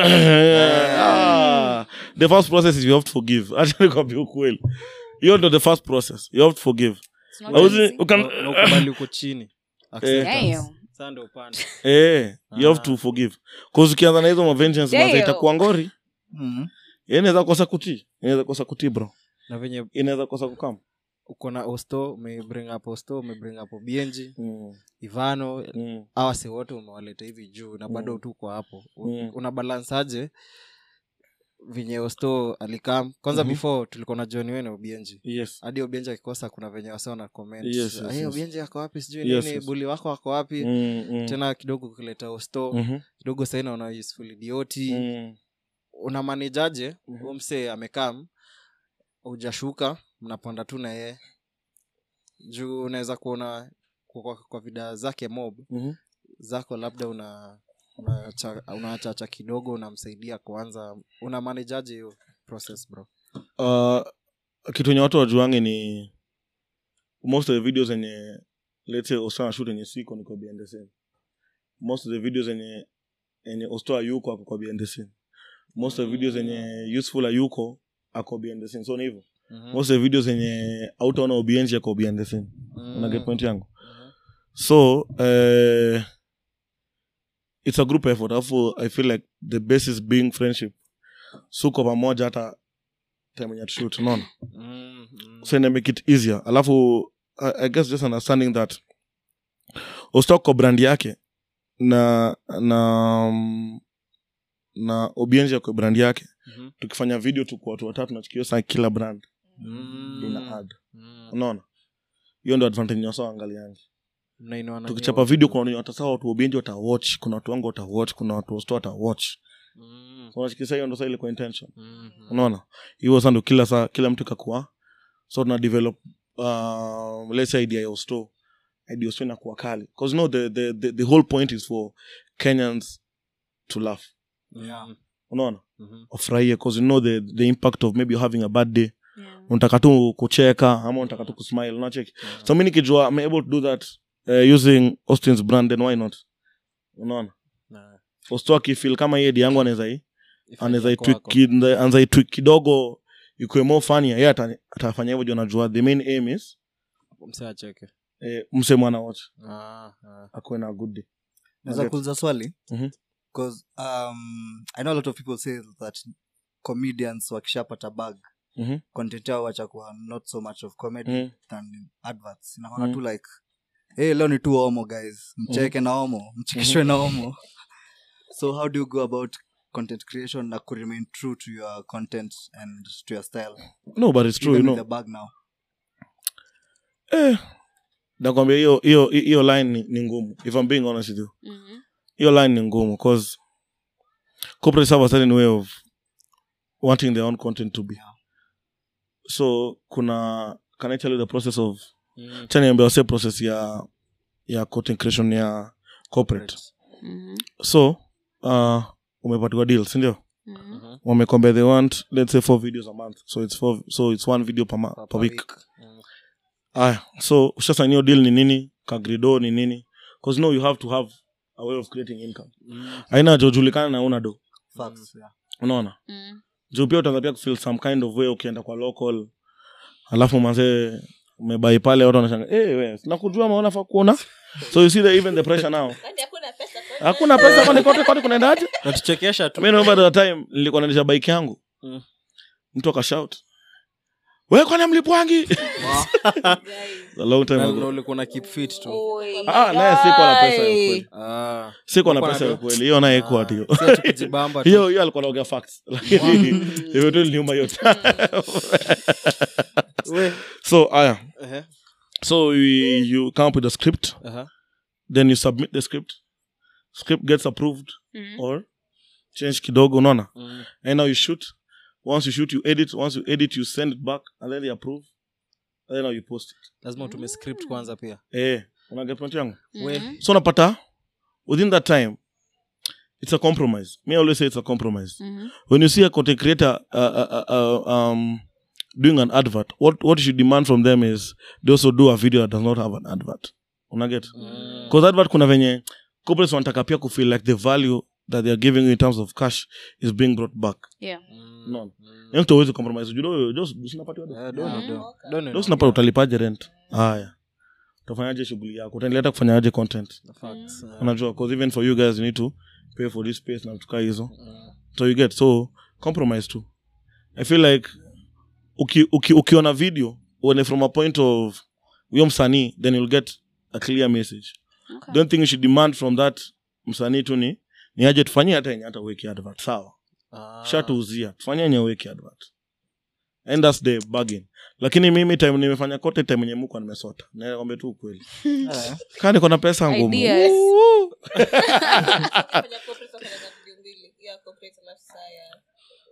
Ah, the first process is you have to forgive acha nikwambie ukweli hiyo ndo the first process you have to forgive It's not Hauzi- easy. ukan- Na- na ukubali uko chini Acceptance. Damn. Sasa ndio upande. eh you have Ah. to forgive cause ukianza na hizo mavengeance Damn. maza itakuwa ngori Mhm. Yeye inaweza kosa kutii inaweza kosa kutii bro na venye inaweza kosa kukam uko na osto umebring up osto umebring up obienji mm. ivano mm. awase wote umewaleta hivi juu na bado Mm. tuko hapo U- Mm. una balance aje venye osto alikam kwanza Mhm. before tulikuwa na john wene obienji yes hadi obienji akikosa kuna venye wase wana comment Yes, yes, "Ah, hey, yes. obienji ako wapi sijui Yes, nini yes. buli wako ako wapi mm, mm. tena kidogo ukileta osto Mhm. kidogo sahii naona useful idioti Mm. una manejaje Mhm. mm msee amekam ujashuka mnapanda tu na yeye juu unaweza kuona kwa, kwa, kwa vida zake mob Mhm. zako labda una unachacha una unachacha kidogo unamsaidia kuanza una manejaje hiyo process bro uh, kitu enye watu wajuange ni most of the videos enye let's say ostana shoot enye siko niko behind the scene most of the videos enye enye osto ayuko ako kwa behind the scene most of the videos enye useful ayuko ako behind the scene so ni hivyo Mhm. most of the videos enye autaona obienji ako behind the scene Mm. una get point yangu so uh, it's a group effort alafu i feel like the basis being friendship suko pamoja hata time enye tushoot unaona Mm, mm. so ina make it easier alafu I, i guess just understanding that ustok kwa brand yake na na um, na obienji kwa brand yake Mhm. tukifanya video tu kwa watu watatu nachukio saa kila brand Mm. ina ad Mm. unaona hiyo ndo advantage nyosa angaliangi Mnainua nani tukichapa wote video tu. kuna watu sawa watu obienji watawatch kuna watu wangu watawatch kuna watu wasto watawatch Mm. unachikisa hiyo ndo saa ile kwa intention Mhm. unaona hiyo sa ndo kila saa kila mtu ikakuwa so tuna develop uh, let's say idea ya usto idea ya usto inakuwa kali because you know the, the, the, the whole point is for kenyans to laugh Yeah. unaona Mhm. wafurahie because you know the, the impact of maybe you're having a bad day Yeah. unataka tu kucheka ama unataka tu kusmile unacheki so mi nikijua i'm able to do that uh, using austin's brand then why not unaona Na- usto akifil kama hiye di yangu anaweza hii ifanye anaweza kwako. itwik kid- anaweza itwik kidogo ikuwe more funny ye ata- atafanya hivyo juu anajua the main aim is Msee acheke eh, mse mwana wote Ah, ah. akuwe na good day naweza Okay. kuuliza swali Mhm. because um, i know a lot of people say that comedians wakishapata bag Mhm. content yao wachakuwa not so much of comedy Mhm. than adverts inaona Mhm. tu like hey leo ni tu homo guys mcheke na homo mchekeshwe na homo so how do you go about content creation na ku remain true to your content and to your style no but it's true Even you with know the bag now eh, nakwambia hiyo hiyo hiyo line ni, ni ngumu if i'm being honest with you Mhm. hiyo line ni ngumu cause corporates have a certain way of wanting their own content to be so kuna can i tell you the process of Mm. chaniambia wase process ya ya content creation ya corporate Mhm. so uh, umepatiwa deal sindio Mhm. wamekwambia they want let's say four videos a month so it's four, so it's one video per, ma- Per- per per week Mm. aya so ushasainio deal ni nini kagrido ni nini bcause no you have to have a way of creating income Mm. aina jojulikana na una do facts yeah unaona Mhm. juu pia utaanza pia kufeel some kind of way ukienda kwa local alafu mazee umebai pale watu wanashanga hey, we nakujua maona fa kuona so you see the, even the pressure now Kwani hakuna pesa kwa- hakuna pesa kwani kote kote kunaendaje natuchekesha tu mi naomba the time nilikuwa naendesha bike yangu Mm. mtu akashout we kwani mlipwangi a long time Na- ago na ulikuwa na keep fit tu Oi. ah naye sikuwa na pesa ya ukweli Ah. sikuwa na Ulikuwa pesa ya na- ukweli hiyo naye ikuwa tu Ah, si ati kujibamba tu. hiyo hiyo alikuwa naongea facts lakini hiyo tu iliniuma yote We. so aya Ehe. so you, you come up with a script Aha. then you submit the script script gets approved Mhm. or change kidogo unaona Mm. and now you shoot once you shoot you edit once you edit you send it back and then they approve and then now you post it lazima utume script kwanza pia eh una get point yangu Mhm. so unapata within that time it's a compromise me I always say it's a compromise Mhm. when you see a content creator uh, uh, uh, uh, um, doing an advert what what you should demand from them is they also do a video that does not have an advert unaget Mm. because advert kuna venye corporates wanataka pia kufeel like the value that they are giving you in terms of cash is being brought back Yeah. Mm. no Mm. Yaani mtu hawezi compromise judo just usinapatiwa do Eh, don't Mm. know, don't know. do sinapata utalipaje rent haya utafanyaje shughuli yako utaendelea kufanyaje content Facts, eh. unajua because even for you guys you need to pay for this space na tukaa hizo Mm. so you get so compromise too i feel like uki, uki, ukiona video uone from a point of huyo msanii then you'll get a clear message Okay. don't think you should demand from that msanii tu ni ni aje tufanyie hata yenye hata uweki advert sawa Ah. shatuuzia tufanyie yenye uweki advert and that's the bargain lakini mimi time nimefanya kote time yenye muko nimesota nakwambia tu ukweli Eh, kaa niko na pesa ngumu Ideas. Woo! Fanya corporate, fanya na video mbili. Ya corporate alafu saa ya-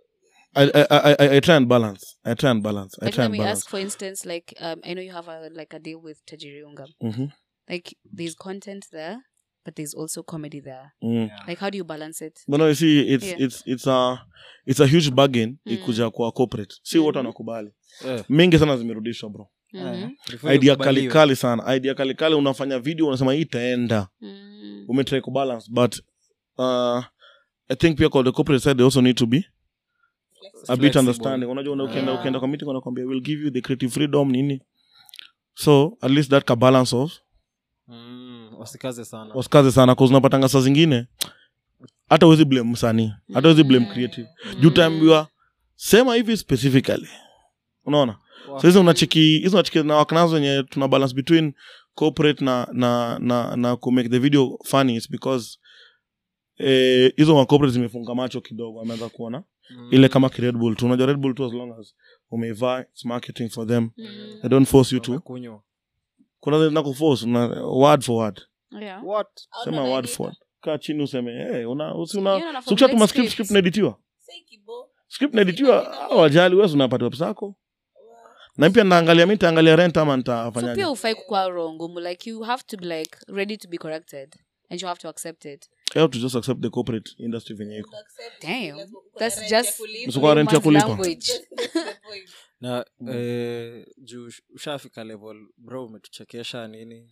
I, I, I, I, I try and balance i try and balance i like try let and me balance ask for instance like um i know you have a like a deal with tajiriunga Mhm. like there's content there but there's also comedy there mm. like how do you balance it but no you see it's Yeah. it's it's a it's a huge bargain Mm. ikuja kwa corporate si wote wanakubali Eh, mingi sana zimerudishwa bro Mhm. before idea ikubaliwe. kalikali sana idea kalikali unafanya video unasema hii itaenda Mm. umetry kubalance but uh, i think pia kwa the corporate side they also need to be a bit Flexible. understanding unajua una- ukienda Yeah. ukienda kwa meeting wanakwambia we'll give you the creative freedom nini so at least that ka balance of Mm, wasikaze sana wasikaze sana cause unapatanga saa zingine hata uwezi blame msanii hata uwezi blame creative juu taambiwa sema hivi specifically unaona so hizo unacheki hizo unacheki na waknazo wenye tuna balance between corporate na na na na ku make the video funny is because eh, hizo ma corporate zimefunga macho kidogo ameanza kuona Mm. ile kama ki Red Bull tu unajua Red Bull tu as long as umeivaa it's marketing for them Mm. they don't force you to Wamekunywa. kuna zile na kuforce una word for word yeah What? sema word for word kaa chini useme hey, una usi You una know, na si ukishatuma formulate script scripts. script naeditiwa Say kibo. script naeditiwa wajali wewe unapata web zako na pia naangalia mi nitaangalia rent ama so nitafanyaje pia ufai kukua wrong like you have to be like ready to be corrected and you have to accept it you have to just accept the corporate industry venye iko Accept. Damn. Lazima uko na That's rent ya just- kulipa. Usikuwa rent ya Man's kulipa language. That's the point. na eh, juu ush- ushafika level bro umetuchekesha nini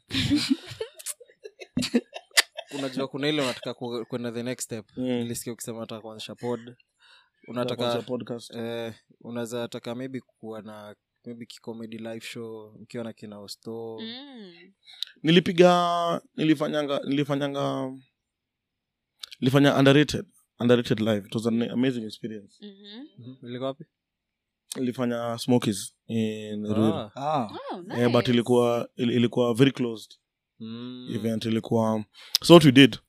unajua kuna ile unataka ku- kwenda the next step Mm. nilisikia ukisema unataka kuanzisha pod Kuanzisha unataka podcast eh, unaweza taka maybe kuwa na maybe kicomedy live show mkiwa na kina osto mm. nilipiga nilifanyanga nilifanyanga nilifanya underrated underrated live it was an amazing experience Mhm. Mhm. ilikuwa wapi nilifanya smokies in Ruiru. Ah. ah. Oh, nice. Eh, but ilikuwa il- ilikuwa very closed Mm. event ilikuwa so what we did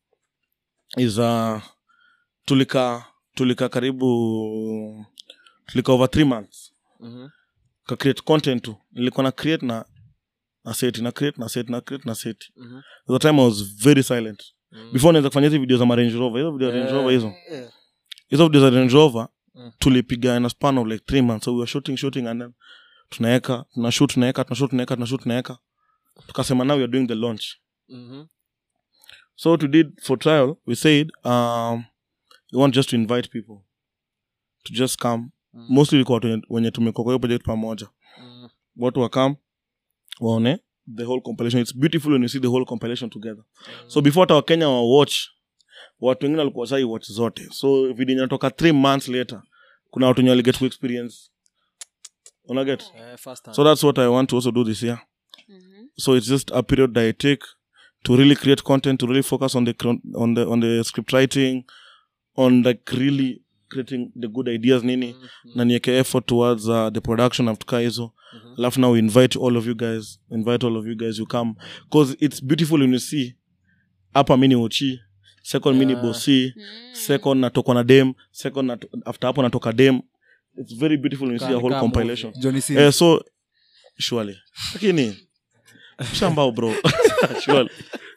is uh, tulika tulika karibu tulika over three months Mhm. ka create content tu nilikuwa na create na na set na create na set na create na set Mhm. the time i was very silent Mm. before naweza kufanya hizi video za marange rover hizo video za range Eh. rover hizo Eh. hizo video za range rover Mm. tulipiga in a span of like three months so we were shooting shooting and then tunaeka tunashoot tunaeka tunashoot tunaeka tunashoot tunaeka tukasema now we are doing the launch Mhm. so what we did for trial we said um, we want just to invite people to just come Mm. mostly ilikuwa watu wenye- wenye tumekuwa kwa hiyo project pamoja Mm. watu wakam waone the whole compilation it's beautiful when you see the whole compilation together so before hata wakenya wa watch watu wengine walikuwa sai watch zote so video inatoka three months later kuna watu wenye waliget to experience unaget Eh, first hand. so that's what i want to also do this year Mhm. so it's just a period that i take to really create content to really focus on the cron- on the on the script writing on like really creating the good ideas nini Mhm. na nieke effort towards uh, the production of tuka hizo Mhm. alafu now we invite all of you guys invite all of you guys you come because it's beautiful when you see hapa mini uchi second mini Yeah. bosi Mm. second natokwa na dem second nato, after hapo natoka dem it's very beautiful when you see a Kama- whole kama compilation johnny Sins. eh, so surely lakini shambao bro surely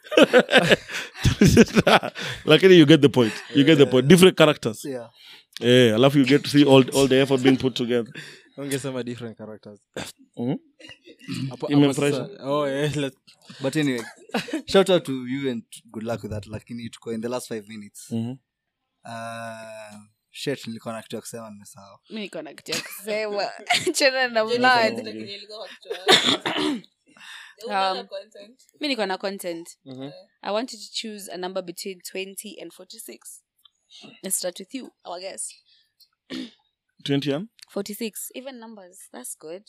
lakini you get the point you get the point different characters yeah. eh alafu you get to see all, all the effort being put together ungesema different characters Mhm. Hapo- hapo Imemfurahisha? sasa- oh, eh, let- but anyway shout out to you and good luck with that lakini tuko in the last five minutes Mhm. uh, shit nilikuwa na kitu ya kusema nimesahau mi niko na kitu ya kusema chana na Johnny blood Sins lakini ilikuwa kwa kichwa yako. Unaona Um, content. mi niko na content Mhm. i want you to choose a number between 20 and 46 let's start with you our guess 20 and 46 even numbers that's good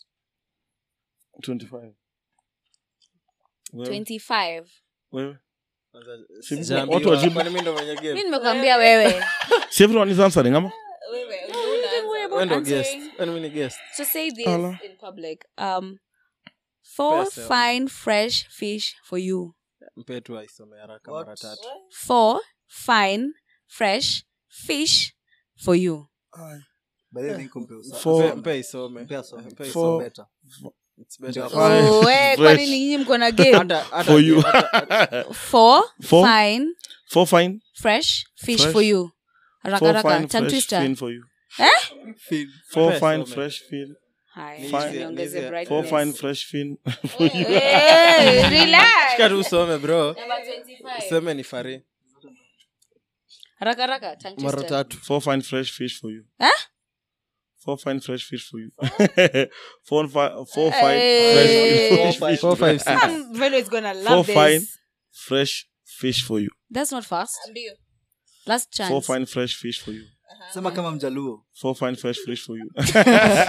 25 Wewe? 25 Wewe? Si- Sijaambiwa. watu wajibu. Kwani mi ndo mwenye game? mi nimekwambia wewe Si everyone is answering ama Wewe, Don't worry unaanza. about Wewe ndo answering. guest. Kwani mi ni guest? So say this Ala. in public. Um, four Pesa. fine fresh fish for you. mpe tu aisome haraka What? mara tatu Four fine fresh fish for you. By the way, think umpe usa- For- Mpe- mpe aisome mpe asome. Mpe It's For- better. It's better. Ndio. Fine, Oh, eh, fresh. kwani ni nyinyi mko na game? Hata- hata- for you hata- Four Four? fine four fine fresh fish Fresh? for you. Raka four raka. fine Tongue fresh twister. fin for you Fin. four Mpe fine some. fresh fin Haya, Fine. niongeze Nizi- brightness. four fine fresh fin Eh, relax. Shika tu usome bro Number 25. seme ni fari haraka haraka tongue mara twister. tatu four fine fresh fish for you Huh? four fine fresh fish for you four fi- four Hey. fine fresh Four, fish Four, five, six. Um, Velo is gonna four love fine this. fresh fish for you That's not fast. Ndio. Last chance. four fine fresh fish for you sema kama mjaluo four fine fresh fish for you This for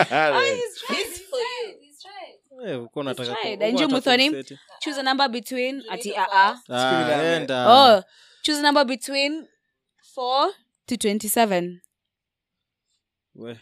you. Eh, ulikuwa unataka ku- tried. ulikuwa Anju unataka Muthoni? kumseti. Choose a number between ati uh -uh. Ah, enda. Oh, choose a number between 4 to 27. We.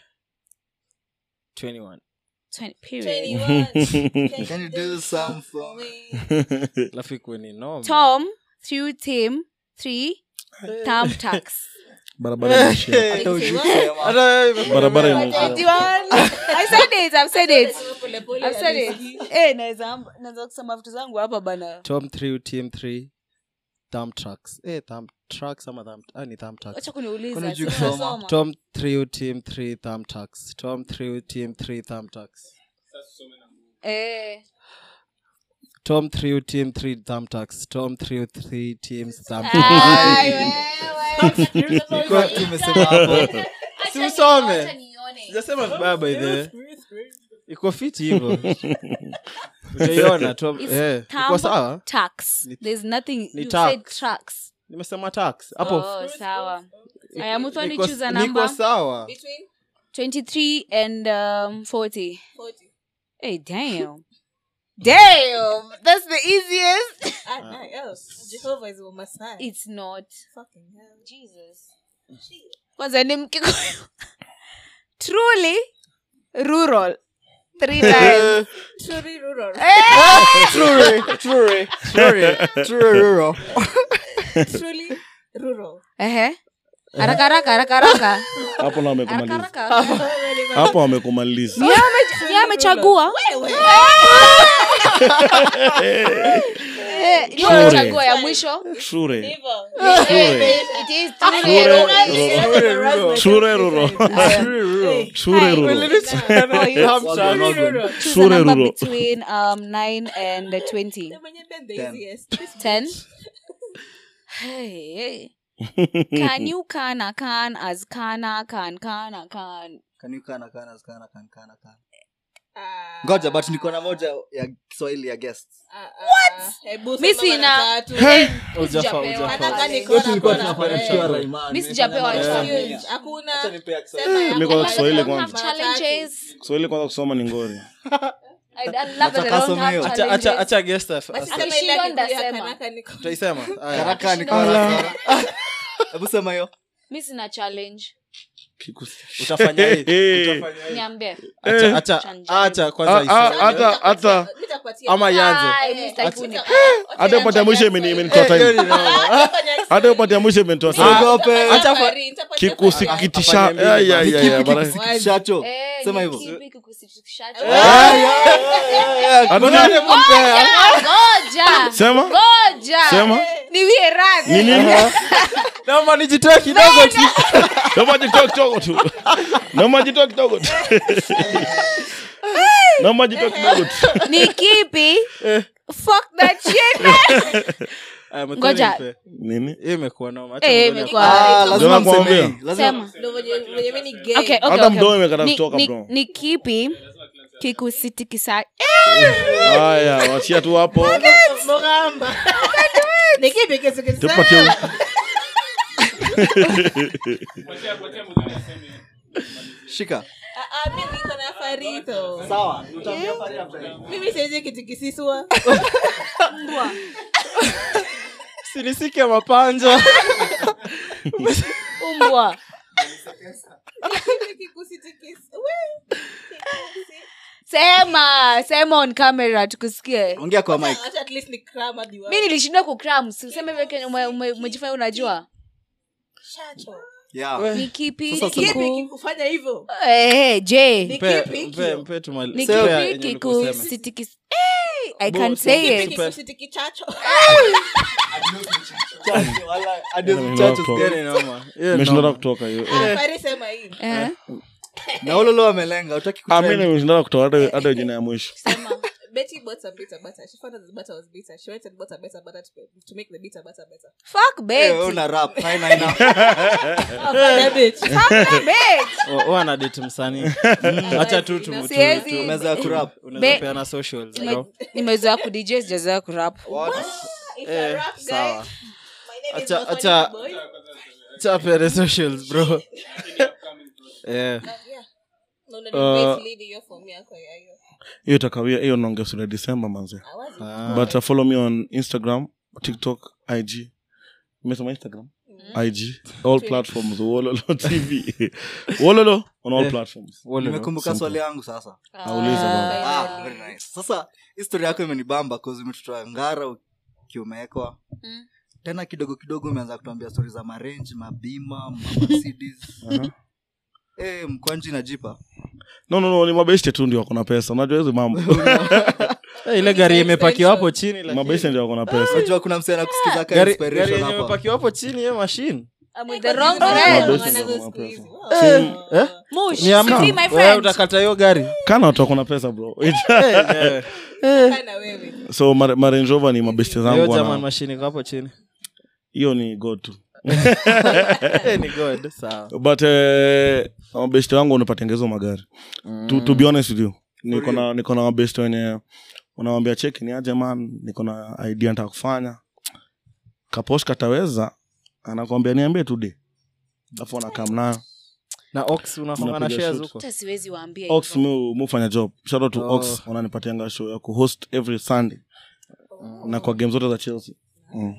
21 20, period. 21. Can you do some for me? alafu ikuwe ni noma. Tom through team 3 thumb tax. barabara imeishia. hata ujui kusema. Hata wewe imekuwa barabara noma. imeishia. 21. I said it, I've said it. Pole pole I've said it. Eh, naweza naweza kusema vitu zangu hapa bana. tom 3 team 3 thumb trucks eh thumb trucks ama thumb ah ni thumb trucks Acha kuniuliza. Kwani hujui si kusoma? unasoma. tom 3 team 3 thumb trucks tom 3 team 3 thumb trucks Eh. tom 3 team 3 thumb trucks tom 3 3 teams thumb Ai, wewe. Kwa- tumesema hapo si usome sijasema vibaya by the way iko fiti hivyo utaiona tom It's eh iko thumb sawa tax. Ni- There's nothing ni you tax. said tracks. nimesema tax hapo Oh, sawa. Aya, Muthoni niko- choose a niko number. sawa Between 23 and um 40. 40. Hey, damn. damn. That's the easiest. Ah, nah, else. Jehovah is on my side. It's not. Fucking hell. Jesus. Kwanza ni Mkikuyu. Truly rural. Three times. Truly rural. True, true, true, true, rural. Truly rural. Ehe. Haraka haraka haraka haraka. hapo na Haraka wamekumaliza haraka. hapo wamekumaliza Yeye ame- yeye amechagua. Eh, yeye amechagua ya mwisho. shure Hivyo. It is truly rural. shure ruro shure ruro Oh, you- Choose a Sure, number Ruro. between um 9 and 20. Mwenye been the Ten. easiest. 10. Hey, hey. Can you kana can as kana can kana can? Can you kana, kana, kana, kana, kana, kana? Ah, ngoja but niko na moja ya kiswahili ya guest ah, ah. Hebu Mi sema sina. mara tatu. Ujafa, Sijapewa. ujafa. Nataka Pale. niko na tulikuwa kona. tunafanya Eh. tukiwa Raimani. Mi sijapewa Nimefanya chance. mia. Hakuna. Acha nipea Kiswahili. Sema ya Niko kwa kwanza. Kiswahili I don't have kwanza. challenges. kiswahili kwanza kusoma ni ngori I, I love that I Nataka don't some have hiyo. Acha- challenges. acha- acha guest af- Basi as- sema ile Akishindwa ya Kikuyu ya ndasema. kanaka niko. tutaisema Aya. Karaka niko na- hebu sema hiyo Mi sina challenge. utafanya hii utafanya hii. Niambie. Acha- acha- Chanja. acha kwanza isome. hata hata Nitakupatia. ama ianze Ai, mi sitaki kuni- hata upande ya mwisho imeni- imenitoa Eh, hiyo time ni noma. hata upande ya mwisho imenitoa time Usiogope. kikusikitisha Afanye ya, ya, ya, ya, Kipi bara- kikusikitishacho? Eh, Sema ni hivyo. kipi kikusitishacho? Hata- Ngoja. sema Ngoja. sema Niwie radhi. ni nini naomba nijitoe kidogo tu naomba jitoe kidogo tu naomba jitoe kidogo tu naomba jitoe kidogo tu ni kipi fuck that shit Aya, Muthoni Ngoja. mpe. nini Hii imekuwa noma. Acha Eh, Muthoni imekuwa- Ah, lazima Ndio nakwambia. mseme hii. Lazima- sema Okay, okay, okay, Hata okay. mdomo imekata Ni- kutoka ni- bro. ni kipi kikusitikisa haya wachia tu hapo tupatie shika mimi saizi kitu kisiswa sinisike mapanja umbwa Kikusitikis- we. sema sema on camera tukusikie ongea kwa mic Acha at least ni cram hadi wa- mi nilishindwa kukram useme hivyo kenye ume- ume- umejifanya unajua Shacho. yeah ni kipi Sasa sema. Kipi kiku kikufanya hivyo eh je Ni Mpe- kipi mpe- hiyo? mpe tumali- ni Pea kipi yenye ulikuwa useme. kikusitikisa I can say it. Kikusiti kichacho. Nimeshindana kutoka hiyo Ah, Fari sema hii. Eh? na ulolo wamelenga utaki Ah, mi nimeshindana kutoka hata- hata jina ya mwisho Sema, Betty bought some bitter butter. She found out the butter was bitter. She went and bought a better butter to, to make the bitter butter better. Fuck Betty. una rap haina haina That bitch. Fuck Betty. wanadeti msanii hacha tu tu- tu- Siwezi. tu- meza ya kurap unaweza Be- peana socials Nime- bro nimezoea kudj sijazoea kurap It's a Eh, rap, guys. sawa My name is Acha- Mafani acha- Boy. cha peane socials bro eh No, no, no, wait, lady, you're for me, ako, yeah, yeah. hiyo itakawia hiyo naongesura december manze I was Ah. but uh, follow me on instagram tiktok ig imesema instagram ig all platforms wololo tv wololo on all Eh. platforms Wole, no? nimekumbuka swali yangu sasa auliza baba. ah, very nice. sasa histori yako imenibamba cause umetutoa ngara ukiumewekwa Mm. tena kidogo kidogo umeanza kutuambia stori za marenji mabima mamercedes Aha. Eh, mkwanji najipa no no no ni mabeste tu ndio wako na pesa unajua hizi mambo Eh, ile gari imepakiwa hapo chini lakini- mabeste ndio wako na pesa unajua kuna msee kusikiza ka gari gari inspiration yenye hapa imepakiwa hapo chini hiyo machine I'm with the wrong Oh, friend. Mabeste one of ndio those wako na pesa. squeeze. Si- eh Mush, ni ama free my wewe friend. utakata hiyo gari kana watu wako na pesa bro Eh, Kinda wewe. so ma- ma Range Rover ni mabeste hiyo zangu german wana- machine iko hapo chini hiyo ni go tu Eh, ni god sawa but eh, mabeste wangu unapatengeza magari to, to be honest with you niko na niko na mabeste wenye unawambia cheki ni aje man niko na idea nataka kufanya kaposh kataweza anakwambia niambie tude alafu anakam nayo na ox unafanga na Unapiga shares shoot. huko Hata siwezi waambia ox hivyo. mu mufanya job shout out to Oh. ox wananipatianga show ya kuhost every sunday na kwa game zote za chelsea mm.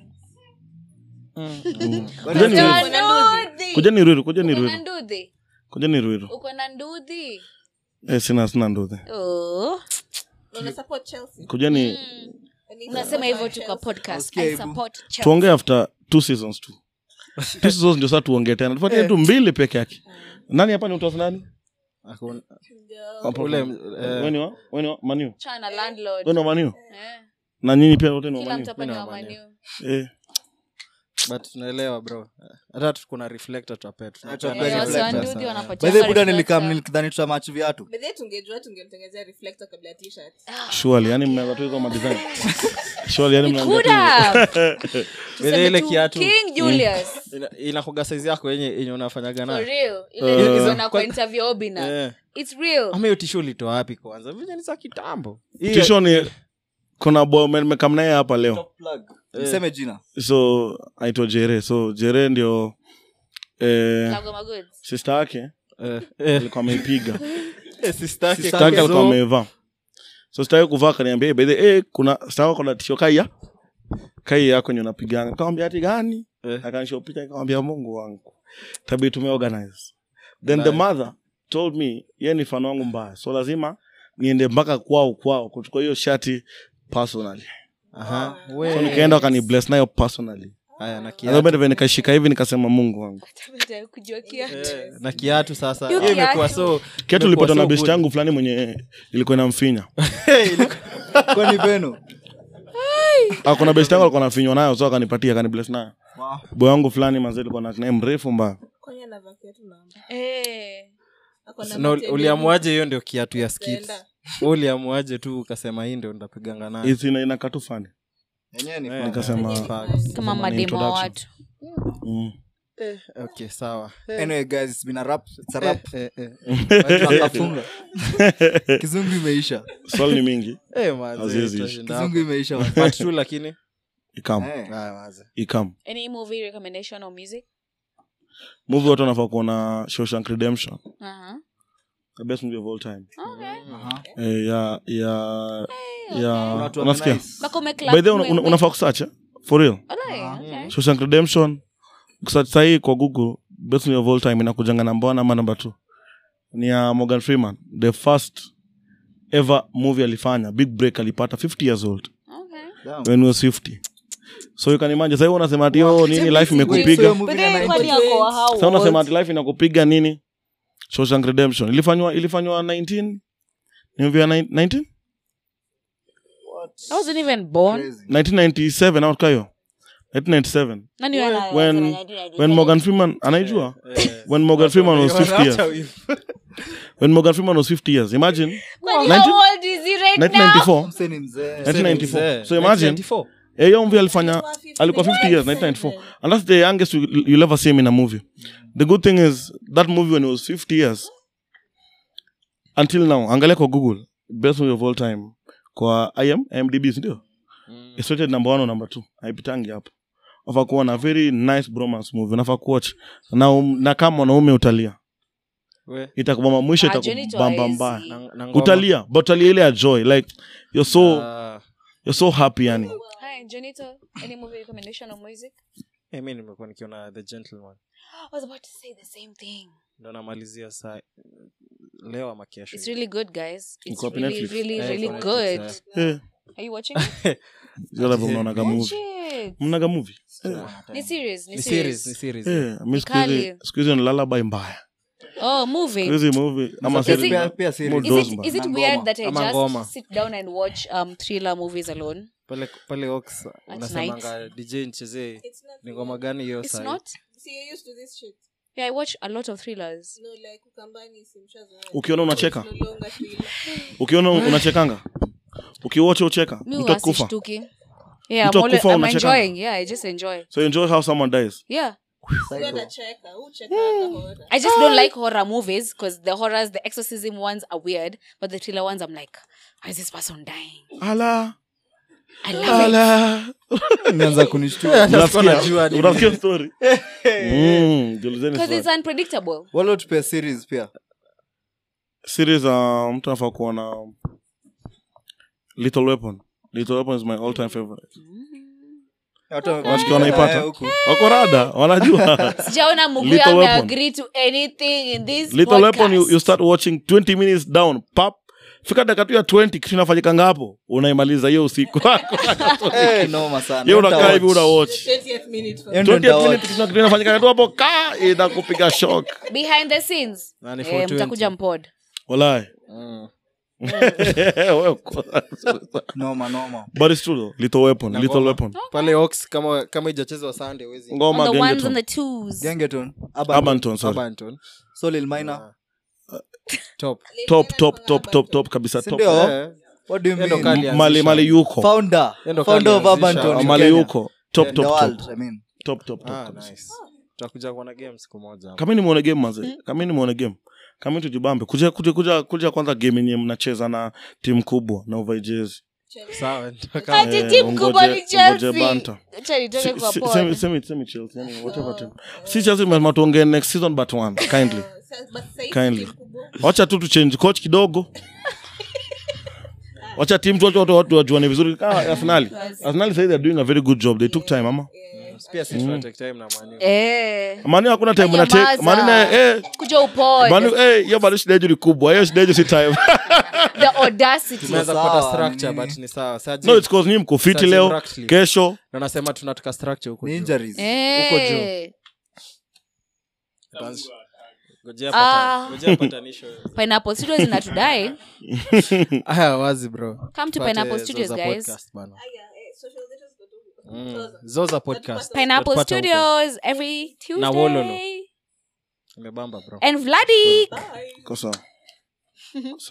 Mm. Kujeni Uko Ruiru. na ndudhi. kujeni ruiru kujeni Uko na ruiru ndudhi. kujeni ruiru Uko na ndudhi. eh, sina sina nduthi Oh. No, no, support Chelsea. kujeni I need to unasema support hivyo tu Chelsea. kwa podcast Nasikia I hivyo. support Chelsea. tuongee after two seasons tu two seasons ndio saa tuongee tena tupatie tu mbili peke yake nani hapa ni mtosi nani Hakuna- Hapo ule hapo. eh, Wewe ni wa wewe ni wa maniu Chana landlord. wewe ni wa maniu Eh, na nyinyi pia wote ni wa kila maniu mtu hapa ni Mimi wa na Man U. eh but tunaelewa bro hata tu- kuna reflector tutapea Tutapea tutapea Eh, wasi wa reflector, ndudhi By wanapatia the way, buda reflector. nilikam nilikidhani tutamachi viatu By the way, tungejua tungemtengezea reflector kabla ya t-shirt. surely yani mnaweza tu hizo madesign surely yani We mnaweza could tu have. Vile Tuseme ile tu kiatu. King Julius. Ina- inakuga saizi yako yenye yenye unafanyaga For nayo real. Eh. Ile uh, na Kwa- kwa interview Obina. Eh. It's real. ama hiyo tisho ulitoa wapi kwanza vile ni za kitambo Hii- tisho ni kuna boy nimekam naye hapa leo mseme jina so aitwa jere so jere ndio eh, Lagoma goods. sister yake eh, eh, alikuwa ameipiga eh, sister yake Sister sister yake So- alikuwa amevaa so sitaki kuvaa kaniambia "Eh, by the eh kuna sister yako kuna tisho kaia kai yako yenye unapigana nikamwambia ati gani Eh. akanishow picha nikamwambia mungu wangu tabii tumeorganize then the mother told me ye ni fano wangu mbaya so lazima niende mpaka kwao kwao kuchukua hiyo shati personally Aha, so we. nikaenda wakani bless nayo personally Haya, na Adhobe kiatu ndivyo nikashika hivi nikasema mungu wangu Tabata kujua kiatu. Eh, na kiatu sasa Hiyo hiyo imekuwa kiatu. so kiatu imekuwa ulipata na so best good. yangu fulani mwenye ilikuwa inamfinya kwani veno Ah, kuna best yangu alikuwa nafinywa nayo so akanipatia akani bless nayo Wow. boy wangu fulani manzi alikuwa na naye mrefu mbaya Kwani anavaa kiatu namba? Eh. Ako na na matende uliamuaje hiyo ndio kiatu ya skits Utaenda. Wewe uliamuaje tu ukasema hii ndio ndapiganga nayo Hizi ina- inakaa tu fani yenyewe ni Eh, nikasema facts. Kama ni mademo wa introduction. watu. mm. okay sawa anyway guys it's been a rap it's a rap Eh, eh. Tunafunga. kizungu imeisha swali ni mingi Eh, manze, Haziwezi tutashinda kizungu hapo. imeisha man. Part two lakini ikam Eh. Ah, manze. ikam Any movie recommendation or music? movie watu wanafaa kuona Shawshank redemption Uh-huh. the best movie of all time Okay. Aha. eh, ya ya ya Watu unasikia wamenice. Bako by umeclap the way una- mwe- una- mwe- unafaa kusearch eh? for real Alright, okay. Shawshank redemption kusearch sahii kwa google best movie of all time inakujanga namba one ama namba two ni ya morgan freeman the first ever movie alifanya big break alipata 50 years old Okay. Damn. when he was 50 so you can imagine sasa unasema ati oh nini life Wait, so imekupiga hiyo movie But ni ya then 90s? kwani yako wa how sasa unasema old? ati life inakupiga nini Shawshank redemption ilifanywa ilifanywa 19 ni movie ya 19 I wasn't even born. Crazy. 1997 out kayo 1997 Nani wana- when when morgan freeman anaijua when morgan freeman was 50 years when morgan freeman was 50 years imagine Kwani 19 how old is he right now? 1994 Mse ni mzee 1994 so imagine eh, hiyo movie alifanya alikuwa 50 years 1994 and that's the youngest you, you'll ever see him in a movie the good thing is that movie when he was 50 years until now angalia kwa google best movie of all time kwa im imdb sindio it's rated number one or number two haipitangi hapo nafaa kuwa na very nice bromance movie nafaa kuwatch na, um, na kama mwanaume utalia We, itakubamba mwisho Ah, Johnny itakubamba Twice. mbaya na- na ngoma. utalia but utalia ile ya joy like you're so Ah, you're so happy yani Hi, Jonito. Any movie recommendation or music? eh, mi nimekuwa nikiona the gentleman I was about to say the same thing. ndo namalizia saa leo ama kesho It's really good, guys. It's Iko hapo really, Netflix. really, Eh, really iko good. Netflix, Eh, Are you watching it? zile vile mnaonaga Watch movie it. mnaga movie Ni serious, ni ni serious. series ni series Eh, mi siku hizi- Kali. siku hizi ni lullaby mbaya Oh, movie. Siku hizi movie ama Is series it- Pia- pia series. Mood Is Those it, man. is it Na weird ngoma. that I Ama just ngoma. sit down and watch um thriller movies alone? pale pale ox unasemanga dj nchezee It's not ni ngoma gani hiyo It's sahi? not. See, you're used to this shit. Yeah, I watch a lot of thrillers. No, like Ukambani simshazoea. ukiona unacheka No longer thriller. ukiona unachekanga ukiwacha ucheka Mi mtu akufa wasishtuki. Yeah, Mtu I'm, always, akufa I'm unachekanga? enjoying. Yeah, I just enjoy. so enjoy how someone dies Yeah. Huyo anacheka, huyu chekanga horror. I just don't like horror movies because the horrors, the exorcism ones are weird, but the thriller ones, I'm like, why is this person dying? ala I love it. ala Nianza kunishtua unasikia unasikia story Mm, jiulizeni Because swali. it's unpredictable. wala tupea series pia series uh, mtu anafaa kuona little weapon little weapon is my all time favorite Wasikia wanaipata? Eh, huku. wako rada wanajua Sijaona Muguya Little ame Weapon. agree to anything in this little weapon you, podcast. you start watching 20 minutes down pap fika dakika tu ya 20 kitu inafanyikanga hapo unaimaliza hiyo usiku Eh, noma sana. hiyo unakaa hivi una Nitawatch. watch 20th minute for Hiyo ndio 20 nitawatch. minutes kuna kitu inafanyikanga tu hapo ka inakupiga shock Behind the scenes. Na ni Eh, 420. mtakuja mpod. walai Mm. Wewe uko- noma noma but it's true though little weapon Na little ngoma. weapon pale ox kama kama ijachezwa sunday wezi ngoma On the ones and gengeton the twos. gengeton Urban. abanton sorry abanton so lil minor top top top top top top kabisa top Sindio? Eh, what do you Endo mean kali. M- mali mali yuko founder Endo founder of kali urban anzisha. Tone in mali Kenya. yuko top In top the top world, I mean. top top top ah, kabisa. nice tutakuja kuona game siku moja hapo. kama ni muone game manze kama ni muone game kama tujibambe kuja kuja kuja kuja kwanza game yenye mnacheza na timu kubwa na uvae jezi sawa nitaka- Ati Eh, team ungoje- kubwa ni ungoje Chelsea. banta. Acha nitoke Si- kwa si- pod. semi- semi- semi Chelsea, yani whatever team. si Chelsea lazima tuongee next season but one kindly But sasa hivi kindly team kubwa. wacha tu tuchange coach kidogo wacha team tu watu watu watu wajuane vizuri kama Arsenal Arsenal say they are doing a very good job they took time ama pia sisi tuna take time na mani Eh. mani hakuna time na take Nyamaza. mani na eh Kuja upod. mani eh hiyo bado shida yetu ni kubwa hiyo shida yetu si time The audacity. tunaweza sawa, kupata structure nini? but ni sawa Sasa no je- it's cause nyinyi mko fit Sasa leo practically. kesho na nasema tunataka structure huko Ni juu. injuries Eh. Tutaanz- ngojea Ah. pata- ngojea patanisho Pineapple Studios inatudai. aya wazi bro Come to Tupate Pineapple Studios, Zoza guys. podcast bana. Aya, eh, social letters got to- Mm. zoza podcast Pineapple Tutapata huko. Studios every Na Wololo. Tuesday. imebamba bro And Vladi. Bye. kosa